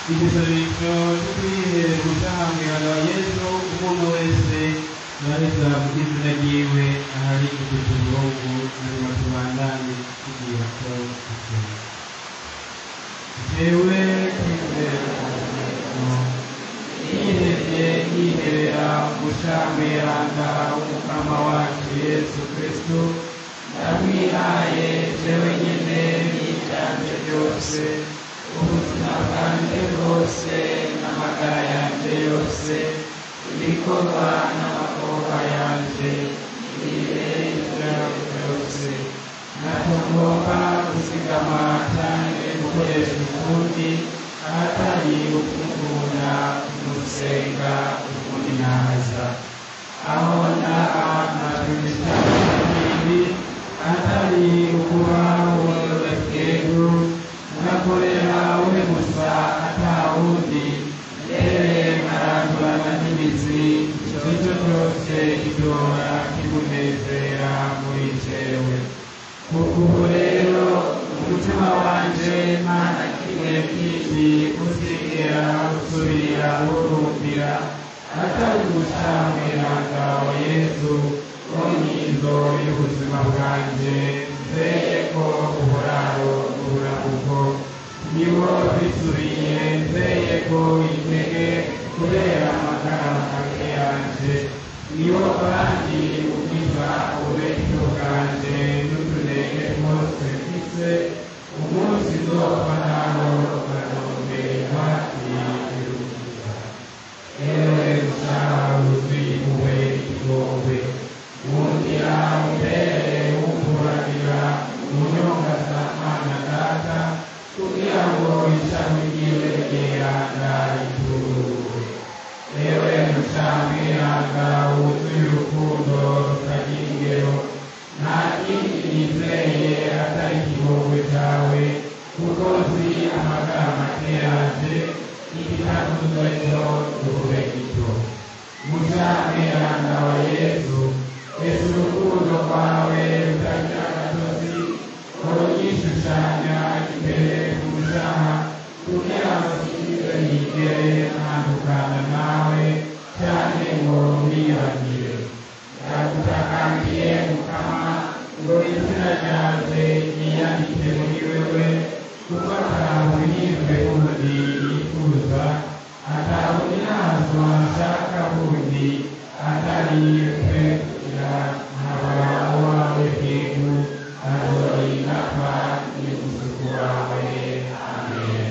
igisabisho cyo kwihera umucamanza wa yesu umuntu wese yareza mu izina ryiwe ahari kututuruhugu hanyuma tubandanye tugira ko dusenga jewe kwizera yihebye yiherera umucamiranga w'umukama wacu yesu kristo ndamwihaye jewe nyene n'ibyanje byose ubuzima bwanjye bwose n'amagara yanjye yose ibikorwa n'amakorwa yanjye ibirenza byose ntabwo ngomba kuzigama cyane gukoresha ukundi ahatari ukukunda umusenga ukundi naza aho naha ntabwo ibindi ahatari ukuba worohekeru unakorera we gusa atawundi mbere nkarandurana n'imizi icyo cyose kidora kimunezera muri jewe kuko ubu rero umutima wanje mana kimwe kindi uzigera usubira urumbira atari gucamiranga wa yesu w'inyizo y'ubuzima bwanjye nzeye ko uburaro uburabuko niwo bisubiye nzeye ko intege kubera amagara make yanje niwo kandi ukiza uburyo bwanjye n'utunenge twose mfise umunsi nzopfa naho ukanomberwa irukiza ewe gusaha wuzuye impuhwe igombe wongera umbere wumvuragira umunyongasamana data kugira ngo ishami ryiwe ryeranga rituruwe ewe mucamiranga wuzuye urukundo rutagira ingero nta kindi nizeye atari ikigongo cyawe kuko nzi amagara make yanje igitakuzo cyo duhure gito mucamiranga wa yesu ese urukundo rwawe rutagira agatozi uruyishushanya imbere ku mucaha kugira ngo kigize yigere ntandukana nawe cyane ngo wiyibagire ndagutakambiye mukama ngo izina ryanjye ryiyandike muri wewe kuko atabuhirwe bundi yifuza atabundi ntazo nshaka bundi atari twe kugira nkaba wawe bwegu azorinapa n'umusuku wawe amen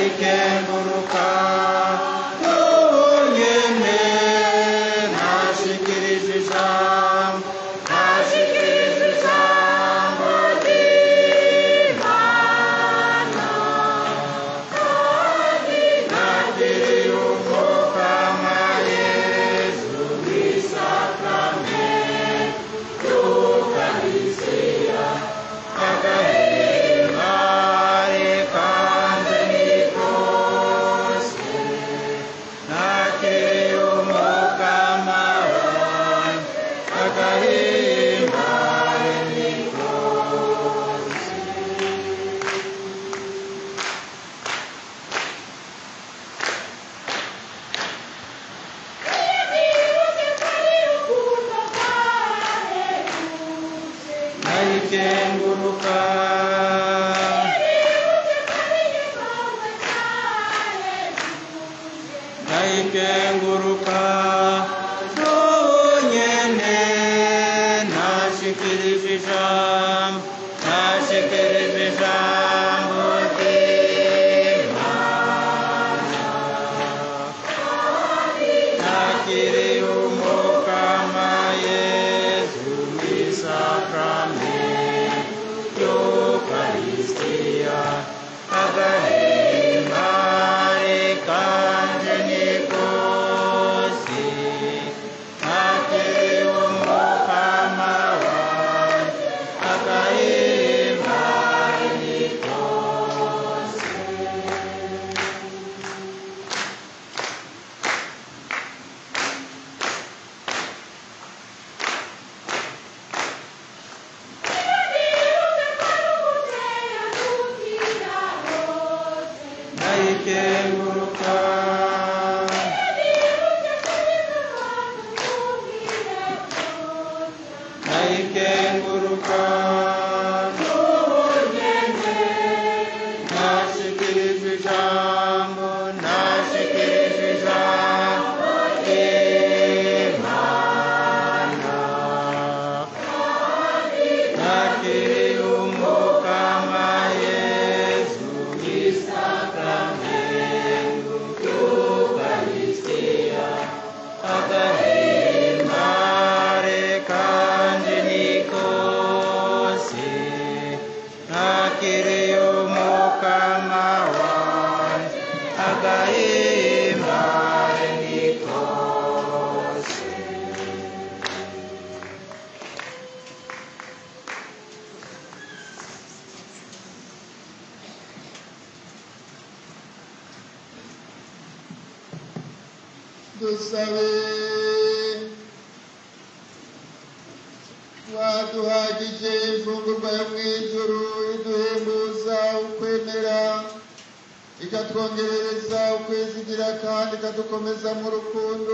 ndayikenguruka n'ubunyene nashikirije ijambo nashikirije ijambo ry'imana nakiriye umukama yesu w'isakramento y'ukarisiya agahimare kandi nikose nakiriye umukama wanjye agahimare nikose nayikenguruka nayikenguruka n'ubunyene nashikirije ijambo nashikirije ijambo ry'imana nakiriye umukama yesu w'isakramento y'ukarisitiya agahimare kanje nikosi nakiriye umukama wanjye agahimare nikosi nayikenguruka nayikenguruka n'ubunyene nashikirije ijambo nashikirije ijambo ry'imana nakiriye umukama yesu w'isakramento y'ukarisitiya agahimare kandi nikose nakiriye umukama wanjye agahimare nikose dusabe waduhagije imfungurwa yo mu ijuru iduhembuza ukwemera ikatwongerereza ukwizigira kandi ikadukomeza mu rukundo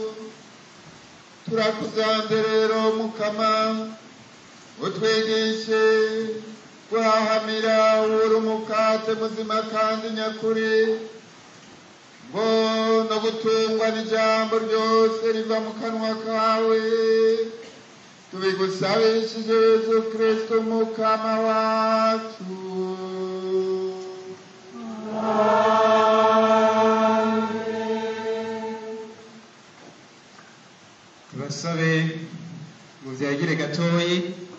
turakusanze rero mukama utwigishe guhahamira uri umukate muzima kandi nyakuri ngo no gutungwa n'ijambo ryose riva mu kanwa kawe tubigusabishije yesu kristo mukama wacu tubasabe muvyagire gatoyi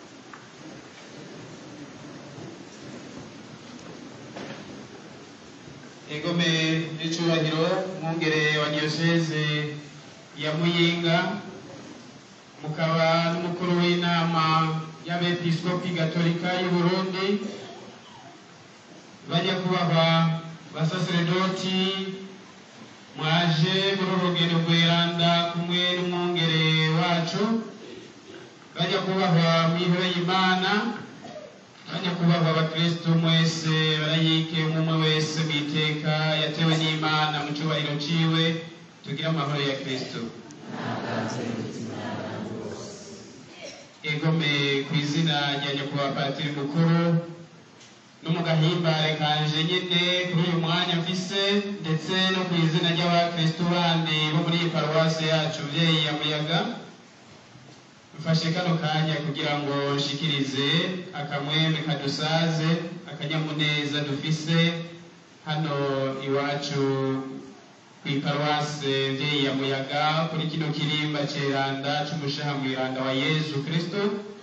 egome n'icubahiro mwungere wa diyoseze ya muyinga mukaba n'umukuru w'inama y'abepiskopi gatolika y'u burundi banyakubahwa basaseredoti mwaje muri uru rugendo rweranda kumwe n'umwungere wacu banyakubahwa mwihoro y'imana banyakubahwa abakristu mwese barayike umwe wese mu iteka yatewe n'imana mu cyubahiro ciwe tugire amahoro ya kristo egome ku izina rya nyakubahwa patiri mukuru no mu gahimbare kanje nyine kuri uyu mwanya mfise ndetse no ku izina ry'abakristu bandi bo muri iyi paruwasi yacu vyeyi ya muyaga mfashe kano kanya kugira ngo nshikirize akamwemwe kadusaze akanyamuneza dufise hano iwacu ku iparuwase mvyeyi ya muyaga kuri kino kirimba ceranda c'umushaha mwiranda wa yezu kristo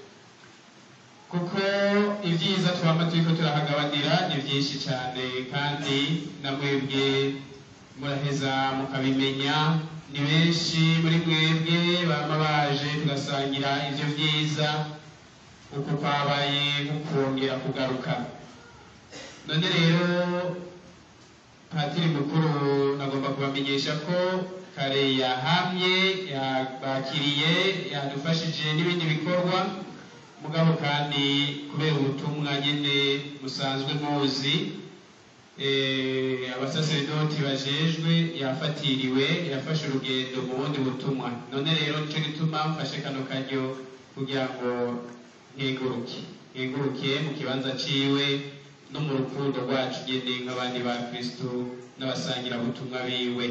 kuko ibyiza twaba turiko turahagabanira ni byinshi cyane kandi namwebwe muraheza mukabimenya ni benshi muri mwebwe bama baje tugasangira ivyo vyiza uko kwabaye nko kongera kugaruka none rero patiri mukuru nagomba kubamenyesha ko kare yahamye yabakiriye yadufashije n'ibindi bikorwa mugabo kandi kubera ubutumwa nyene musanzwe muzi eh, abasaseredoti bajejwe yafatiriwe yafashe urugendo mu bundi butumwa none rero nico gituma mfashe kano karyo kugira ngo nkeguruke nkeguruke mu kibanza ciwe no mu rukundo rwacu nyene nk'abandi ba kristo n'abasangira butumwa biwe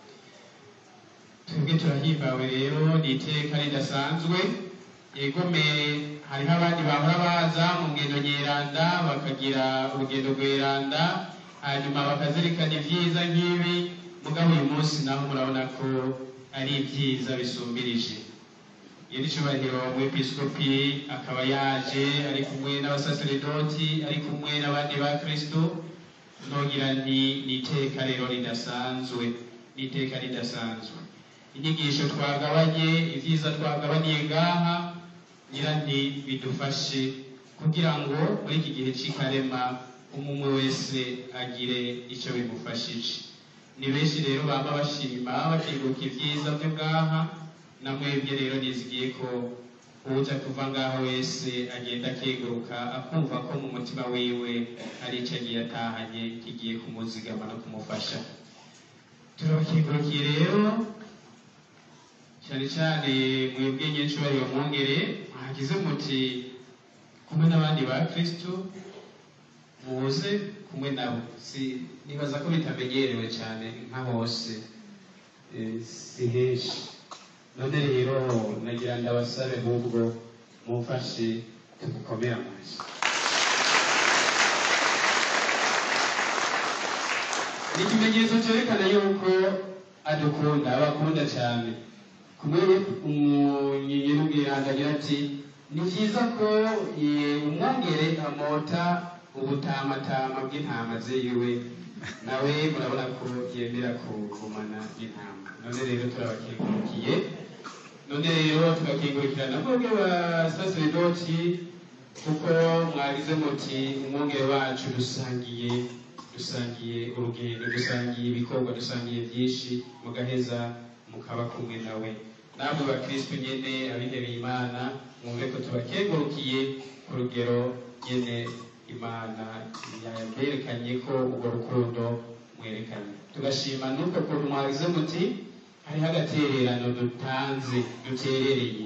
twebwe turahimbawe rero ni iteka ridasanzwe yegome hariho abandi bahora baza mu ngendo nyeranda bakagira urugendo rweranda hanyuma bakazirikana ibyiza nk'ibi mugabo uyu munsi naho murabona ko ari ibyiza bisumbirije iyo icubahiro umwepiskopi akaba yaje ari kumwe n'abasaseredoti ari kumwe n'abandi ba kristo nogira nti ni iteka rero ridasanzwe ni iteka ridasanzwe inyigisho twagabanye ibyiza twagabaniye ngaha ngira nti bidufashe kugira ngo muri iki gihe cy'ikarema umwe wese agire icyo bimufashije ni benshi rero baba bashima bakibuka ibyiza byo ngaha na mwebwe rero nizigiye ko uza kuva ngaho wese agenda akeguruka akumva ko mu mutima wiwe hari icyo agiye atahanye kigiye kumuzigama no kumufasha turabakengurukiye rero cyane cyane mwebwe nyinshubahiro mwongere mwagize muti kumwe n'abandi ba kristo muze kumwe nabo si nibaza ko bitamenyerewe cyane nka hose Eh, si henshi none rero nagira ndabasabe ahubwo mumfashe tumukomere amashyi ni ikimenyetso cyerekana yuko adukunda abakunda cyane kumwe umunyinyi n'ubwiranga agira ati ni byiza ko eh, umwongere amota ubutamatama bw'intama ziwe nawe murabona ko yemera kugumana n'intama none rero turabakengurukiye none rero tugakengurukira na mwebwe basaseredoti kuko mwagize muti umwongere wacu dusangiye dusangiye urugendo dusangiye ibikorwa dusangiye byinshi mugaheza mukaba kumwe nawe namwe bakristo nyene abihebeye imana mwumve ko tubakengurukiye ku rugero nyene imana yaberekanye ko urwo rukundo mwerekanye tugashima n'uko kuntu mwagize muti hariho agatererano dutanze duterereye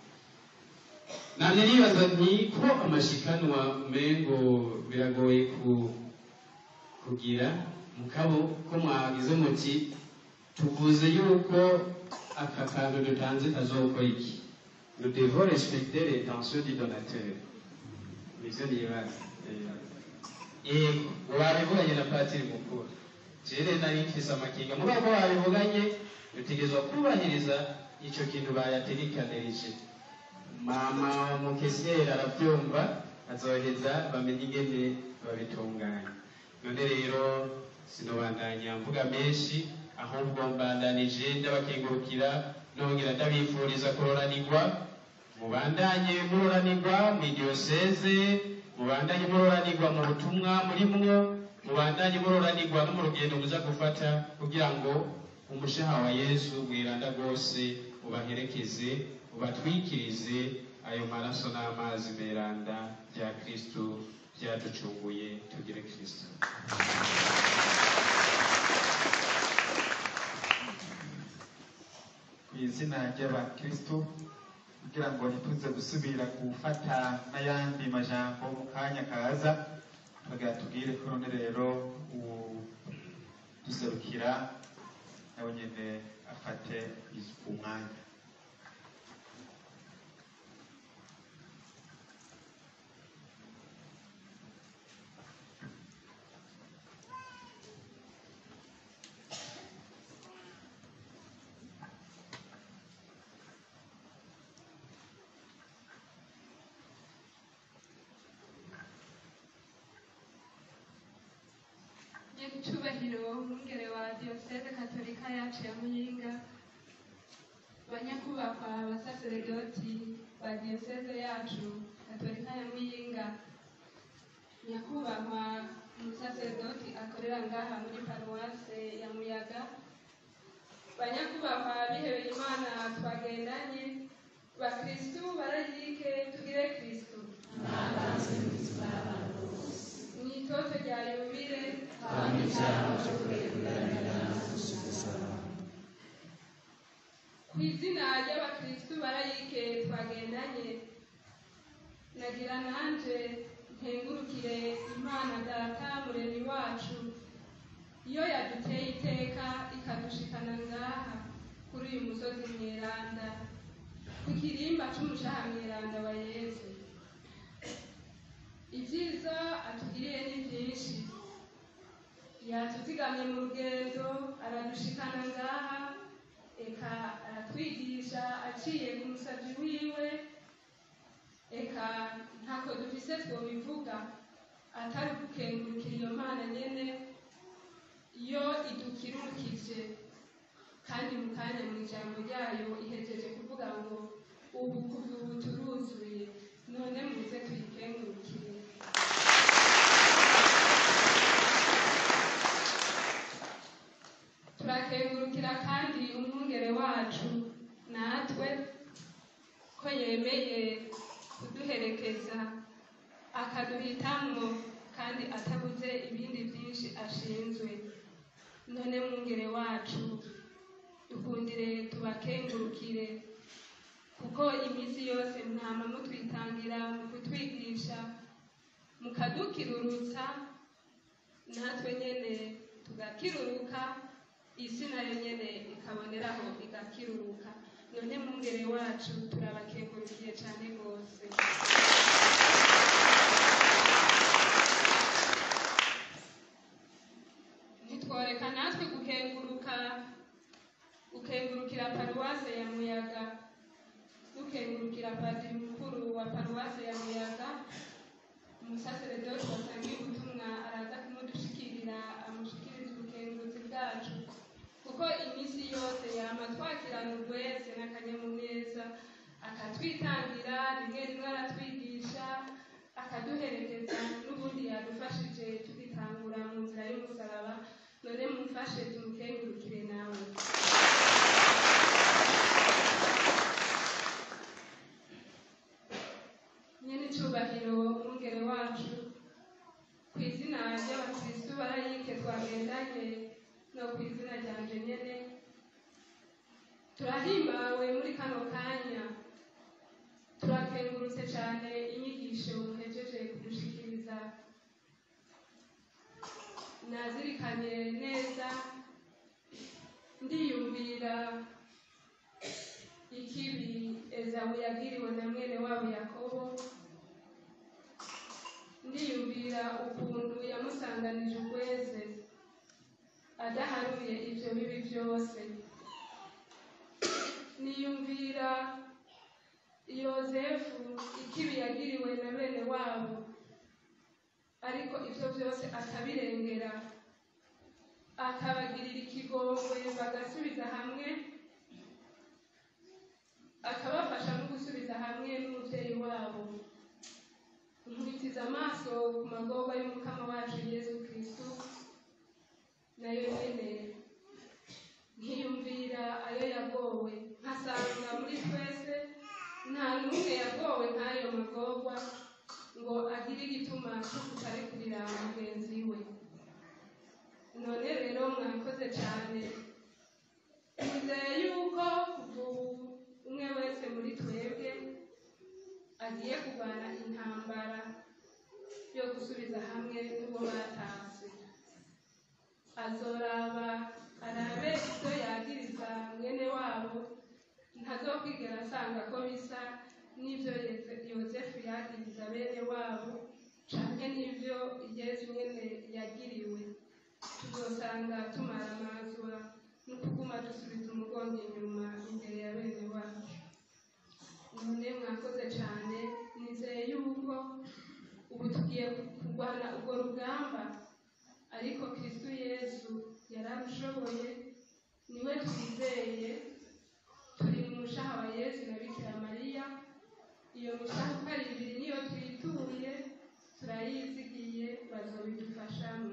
nanje nibaza nti ko amashikanwa mengo biragoye ku kugira mukabo ko mwagize muti tuvuze yuko aka kantu dutanze kazokora iki nous devons respecter l'intention du donateur nivyo nibaza yego wabivuganye na patiri mukuru jere nari mfise amakinga mugabo ko wabivuganye dutegerezwa kubahiriza ico kintu bayategekanirije mama mukesiyeri aravyumva azoheza bamenye ingene babitunganya none rero sinobandanya mvuga menshi ahubwo mbandanije ndabakengurukira nongera ndabifuriza kuroranirwa mubandanye muroranirwa mu diyoseze mubandanye muroranirwa mu butumwa murimwo mubandanye muroranirwa no mu rugendo muza gufata kugira ngo umushaha wa yesu mwiranda rwose ubaherekeze ubatwikirize ayo maraso n'amazi meranda bya kristo byaducunguye tugire kristo ku izina ry'abakristo kugira ngo ntituze gusubira gufata n'ayandi majambo mu kanya kaza tugira tubwire ko none rero duserukira nawe nyine afate umwanya nyir'icyubahiro umwungere wa diyoseze katolika yacu ya muyinga banyakubahwa abasaseredoti ba diyoseze yacu katolika ya muyinga nyakubahwa umusaseredoti akorera ngaha muri paruwase ya muyaga banyakubahwa bihebeye imana twagendanye bakristu barayike tugire kristu mu itoto rya yubile ku izina ry'abakristu barayike twagendanye nagira nanje nkengurukire imana data muremyi wacu iyo yaduteye iteka ikadushikana ngaha kuri uyu musozi mweranda ku kirimba c'umushaha mweranda wa yesu ibyiza atugiriye ni byinshi yatuzigamye mu rugendo aradushikana ngaha eka aratwigisha aciye ku musabyi wiwe eka ntako dufise twobivuga atari gukengurukira iyo mana nyene iyo idukirukije kandi mu kanya mu ijambo ryayo ihejeje kuvuga ngo ubu kuva ubu turuzuye none muze tuyikengurukire turakengurukira kandi umwungere wacu natwe ko yemeye kuduherekeza akaduhitamwo kandi atabuze ibindi byinshi ashinzwe none mwungere wacu dukundire tubakengurukire kuko iminsi yose mwama mutwitangira mu kutwigisha mukadukirurutsa natwe nyene tugakiruruka isi nayo nyene ikaboneraho igakiruruka none mwungere wacu turabakengurukiye cyane rwose ntitworeka natwe gukenguruka gukengurukira paruwase ya muyaga dukengurukira padiri mukuru wa paruwase ya muyaga umusaseredoti wasangiye ubutumwa araza kumudushikirira amushikiriza ubukengurutsi bwacu kuko iminsi yose yama twakirana urwese n'akanyamuneza akatwitangira rimwe rimwe aratwigisha akaduherekeza n'ubundi yadufashije tugitangura mu nzira y'umusaraba none mumfashe tumukengurukire nawe nyene icubahiro umwungere wacu ku izina ry'abakristu barayike twagendanye no ku izina ryanje nyene turahimbawe muri kano kanya turakengurutse cyane inyigisho muhejeje kudushikiriza nazirikanye neza ndiyumvira ikibi ezawu yagiriwe na mwene wabo yakobo ndiyumvira ukuntu yamusanganije ukweze adaharuye ibyo bibi byose niyumvira yozefu ikibi yagiriwe na bene wabo ariko ibyo byose akabirengera akabagirira ikigongwe bagasubiza hamwe akabafasha no gusubiza hamwe n'umubyeyi wabo nkubitiza amaso ku magorwa y'umukama wacu yesu kristu nayo nyene nkiyumvira ayo yagowe nkasanga muri twese nta n'umwe yagowe nk'ayo magorwa ngo agire igituma cyo kutarekurira mugenzi we none rero mwakoze cyane nizeye yuko kuva ubu umwe wese muri twebwe agiye kurwana intambara yo gusubiza hamwe n'uwo batashye azoraba arabe ibyo yagiriza mwene wabo ntazokwigera asanga ko bisa n'ibyo yosefu yagiriza bene wabo canke n'ibyo yesu nyene yagiriwe tuzosanga tumaramazwa no kuguma dusubiza umugongo inyuma imbere ya bene wacu none mwakoze cyane nizeye yuko ubu tugiye kurwana urwo rugamba ariko kristu yesu arashoboye niwe twizeye turi mu mushaha wa yesu na bikira mariya iyo mishaha uko ari ibiri niyo twituye turayizigiye bazobidufashamo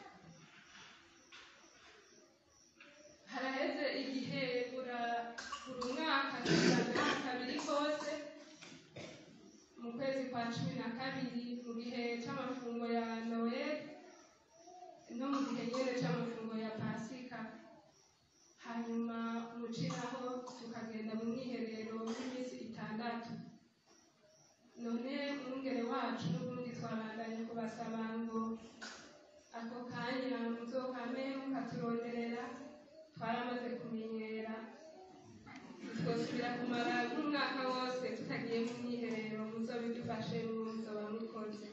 haraheze igihe bura buri mwaka tuzana kabiri kose mu kwezi kwa cumi na kabiri mu gihe c'amafungo ya noel no mu gihe nyene c'amafungo ya pasika hanyuma muciraho tukagenda mu mwiherero w'iminsi itandatu none umwungere wacu n'ubundi twabandanye kubasaba ngo ako kanya muzokame mukaturonderera twaramaze kumenyera twosubira kumara nk'umwaka wose tutagiye mu mwiherero muzobidufashe muzoba mukoze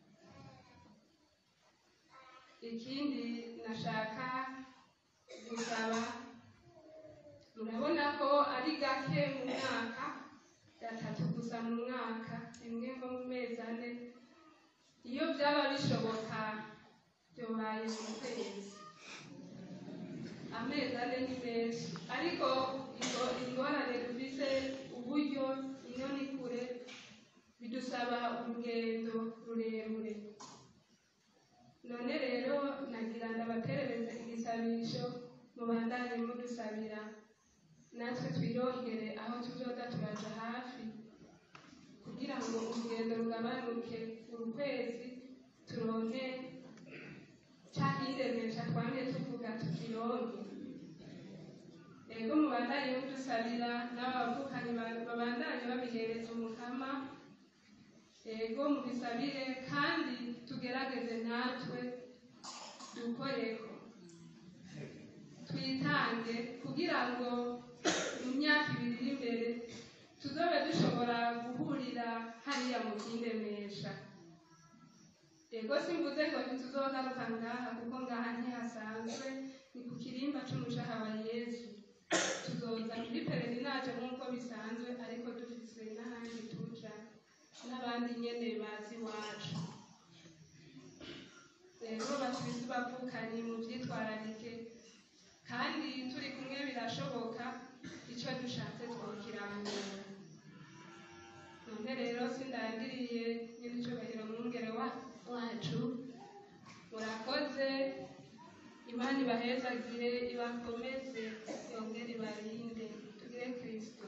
ikindi nashaka gusaba murabona ko ari gake mu mwaka gatatu gusa mu mwaka rimwe nko mu mezi ane iyo byaba bishoboka byobaye mu kwezi amezi ane ni menshi ariko ingo- ingorane dufise uburyo ino ni kure bidusaba urugendo rurerure none rero nagira ndabaterereze igisabisho mubandanye mudusabira natwe twirongere aho tuzoza turaja hafi kugira ngo urugendo rugabanuke uru kwezi turonke ca kindenesha twamye tuvuga tukironke ego mubandanye mudusabira n'abavukanyi ba- babandanye babihereza umukama ego mubisabire kandi tugerageze natwe dukoreko twitange kugira ngo mu myaka ibiri iri imbere tuzobe dushobora guhurira hariya mu kindemesha ego simvuze ngo ntituzogaruka ngaha kuko ngaha ntihasanzwe ni ku kirimba c'umushaha wa yesu tuzoza muri pereninage nk'uko bisanzwe ariko dufise n'ahandi tuja n'abandi nyene bazi iwacu rero bakristu bavukanye mu vyitwararike kandi turi kumwe birashoboka ico dushatse twokirangura none rero sindangiriye nyir'icyubahiro mwungere wa- wacu murakoze imana ibahezagire ibakomeze yongere ibarinde tugire kristo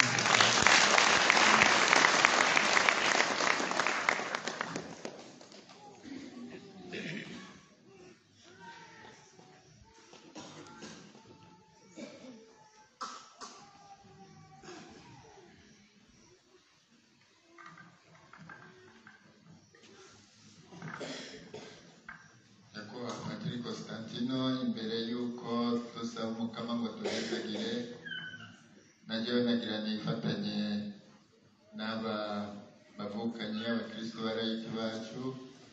nyakubahwa patiri constantino imbere y'uko dusaba umukama ngo tuhezagire najyewe nagira nifatanye n'aba bavukanye abakristo barayiki bacu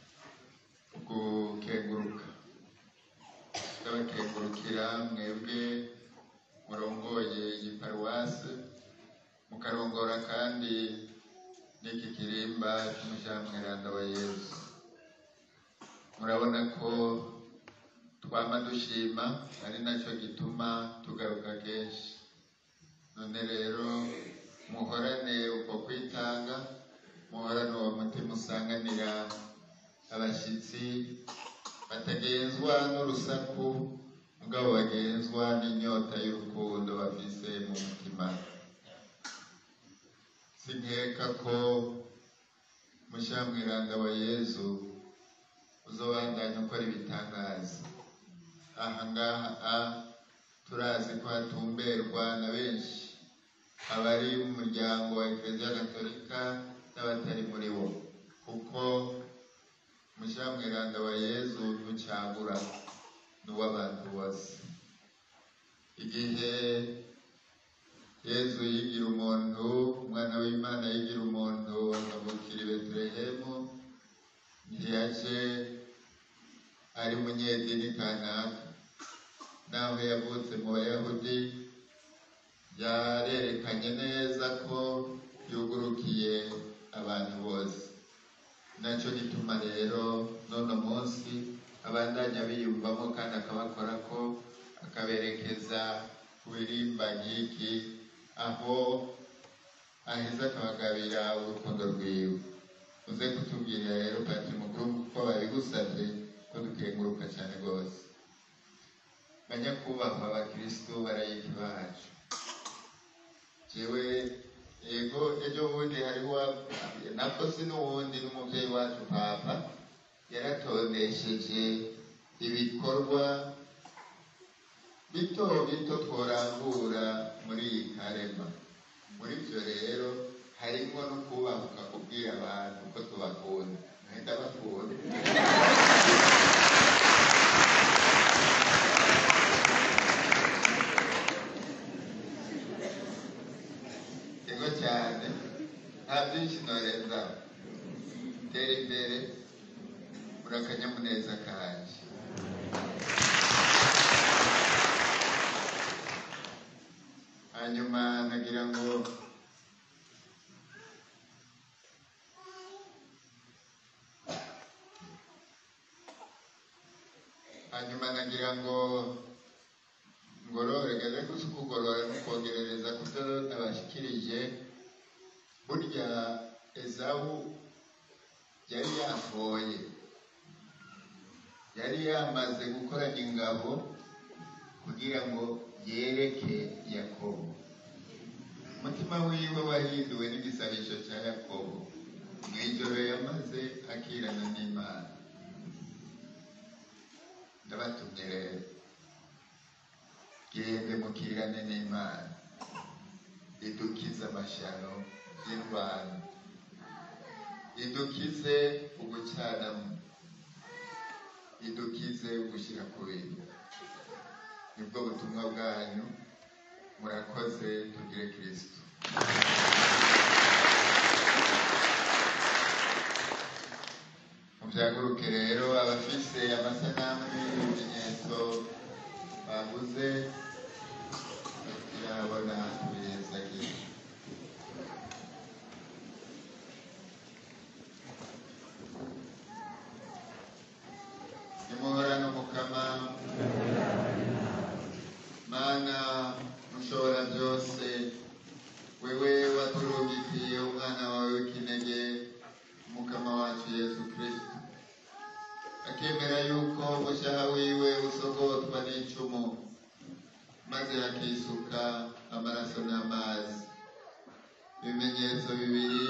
gukenguruka ndabakengurukira mwebwe murongoye iyi paruwase mukarongora kandi n'iki kirimba cy'umushyamweranda wa yesu murabona ko twama dushima ari nacyo gituma tugaruka kenshi none rero muhorane uko kwitanga muhorane uwo mutima usanganira abashyitsi batagenzwa n'urusaku mugabo bagenzwa n'inyota y'urukundo bafise mu mutima sinkeka ko mushyamwiranda wa yezu uzobandanya ukora ibitangaza aha ngaha a turazi ko hatumberwa na benshi abari mu muryango wa ekereziya gatolika n'abatari muri wo kuko mushyamwiranda wa yezu ntucagura ni uw'abantu bose igihe yezu yigira umuntu umwana w'imana yigira umuntu akavukira i betelehemu ntiyaje ari munyedini kanaka naho yavutse mu bayahudi yarerekanye neza ko yugurukiye abantu bose nacyo gituma rero n'uno munsi abandanya biyumvamo kandi akabakora ko ukaberekeza ku birimba nk'iki aho aheza akabagabira urukundo rwiwe uze kutubwira rero patiri mukuru kuko babigusabye ko dukenguruka cyane rwose banyakubahwa abakirisitu barayiki bacu jewe yego ejo bundi hariho nabwo si n'uwundi n'umubyeyi wacu papa yaratondesheje ibikorwa bito bito tworangura muri iyi karema muri byo rero harimo no kubahuka kubwira abantu ko tubakunda ntahita bakunda yego cyane nta byinshi norenza tera imbere muri akanyamuneza kanje hanyuma nagira ngo hanyuma nagira ngo ngorore gaze gusa kugorora no kongerereza ku byo nabashikirije burya ezawu yari yafoye yari yamaze gukoranya ingabo kugira ngo yereke yakobo umutima wiwe wahinduwe n'igisabisho cya yakobo mu ijoro yamaze akirana n'imana ndabatumye rero gende mukirane n'imana idukize amashano y'indwara idukize ugucanamo idukize ugushyira ku bintu nibwo butumwa bwanyu murakoze tugire kirisito mubyaguruke rero abafise amasanamu n'ibimenyetso baguze yabona tubihezagiye nimuhorane umukama mana mushobora byose wewe waturugikiye umwana wawe w'ikinege umukama wacu yesu kristo akemera yuko umushaha wiwe usogotwa n'icumu maze hakisuka amaraso n'amazi ibimenyetso bibiri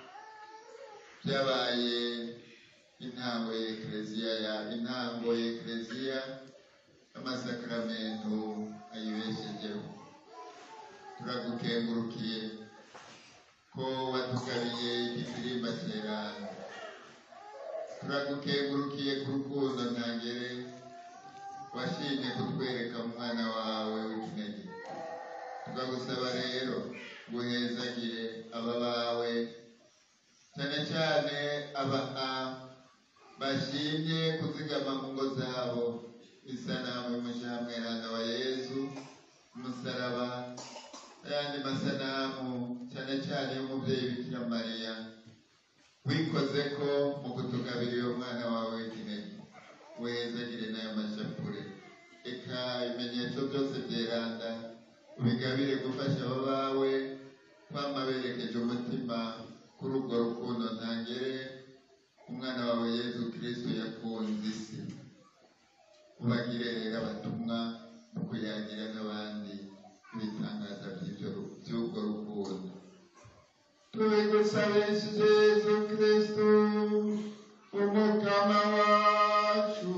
byabaye intango y'ekleziya ya intango y'ekleziya y'amasakramentu ayibeshejeho turagukengurukiye ko watugabiye igifirimba cyerana turagukengurukiye ku rukundo ntangere washimye kutwereka umwana wawe w'ikinege tukagusaba rero guhezagire aba bawe cyane cyane aba bashimye kuzigama mu ngo zabo isanamu y'umushamweranda wa yezu umusaraba n'ayandi masanamu cyane cyane y'umubyeyi bikira mariya wikoze ko mu kutugabira uwo mwana wawe w'ikinege wezagire n'ayo mashapure eka ibimenyetso byose byeranda ubigabire gufasha abo bawe kwama berekeje umutima kuri urwo rukundo ntangere umwana wawe yezu kristo yakunze isi ubagire rero abatumwa mu kuyagira n'abandi ibitangaza by'ibyo- by'urwo rukundo tubigusabishije yezu kristo umukama wacu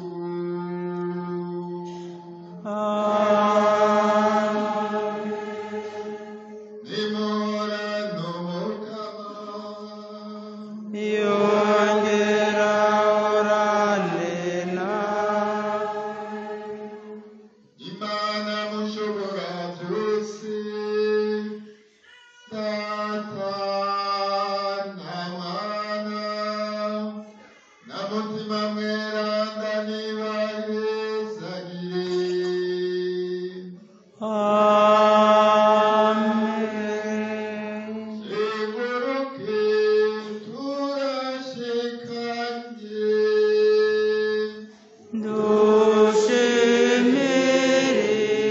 nimurano yongera orane imana mushobora byose data na mwana na mutima mweranda nibahezagire Seguruke turashikanye dushemere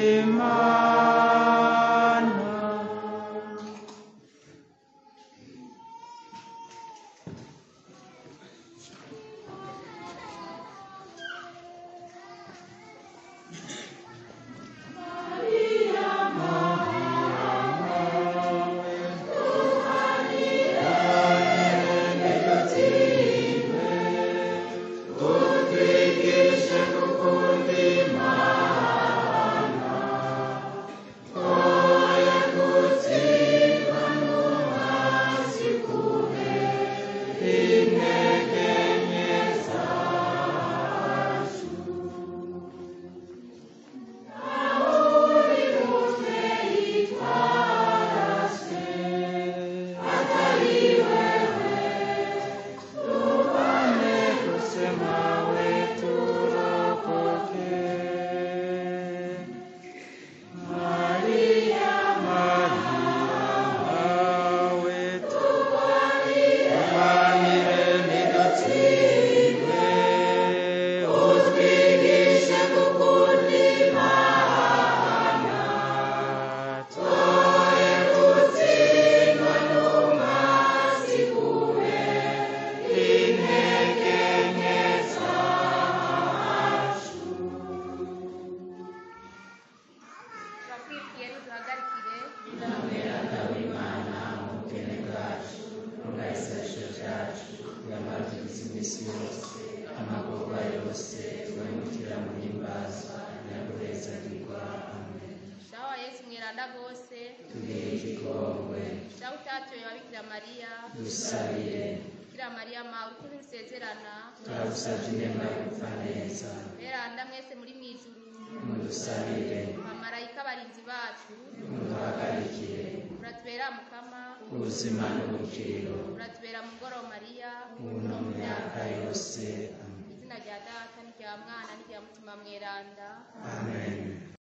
ikigongwe dawe utatoye wa bikira mariya dusabire bikira mariya ma urukundo rusezerana turagusabye inema yo gupfa neza beranda mwese muri mu ijuru mudusabire bamarayika barinzi bacu muduhagarikire uratubera mukama ubuzima n'ubukiriro uratubera mugoroba mariya ubu no mu myaka yose izina rya data n'irya mwana n'irya mutima mweranda amen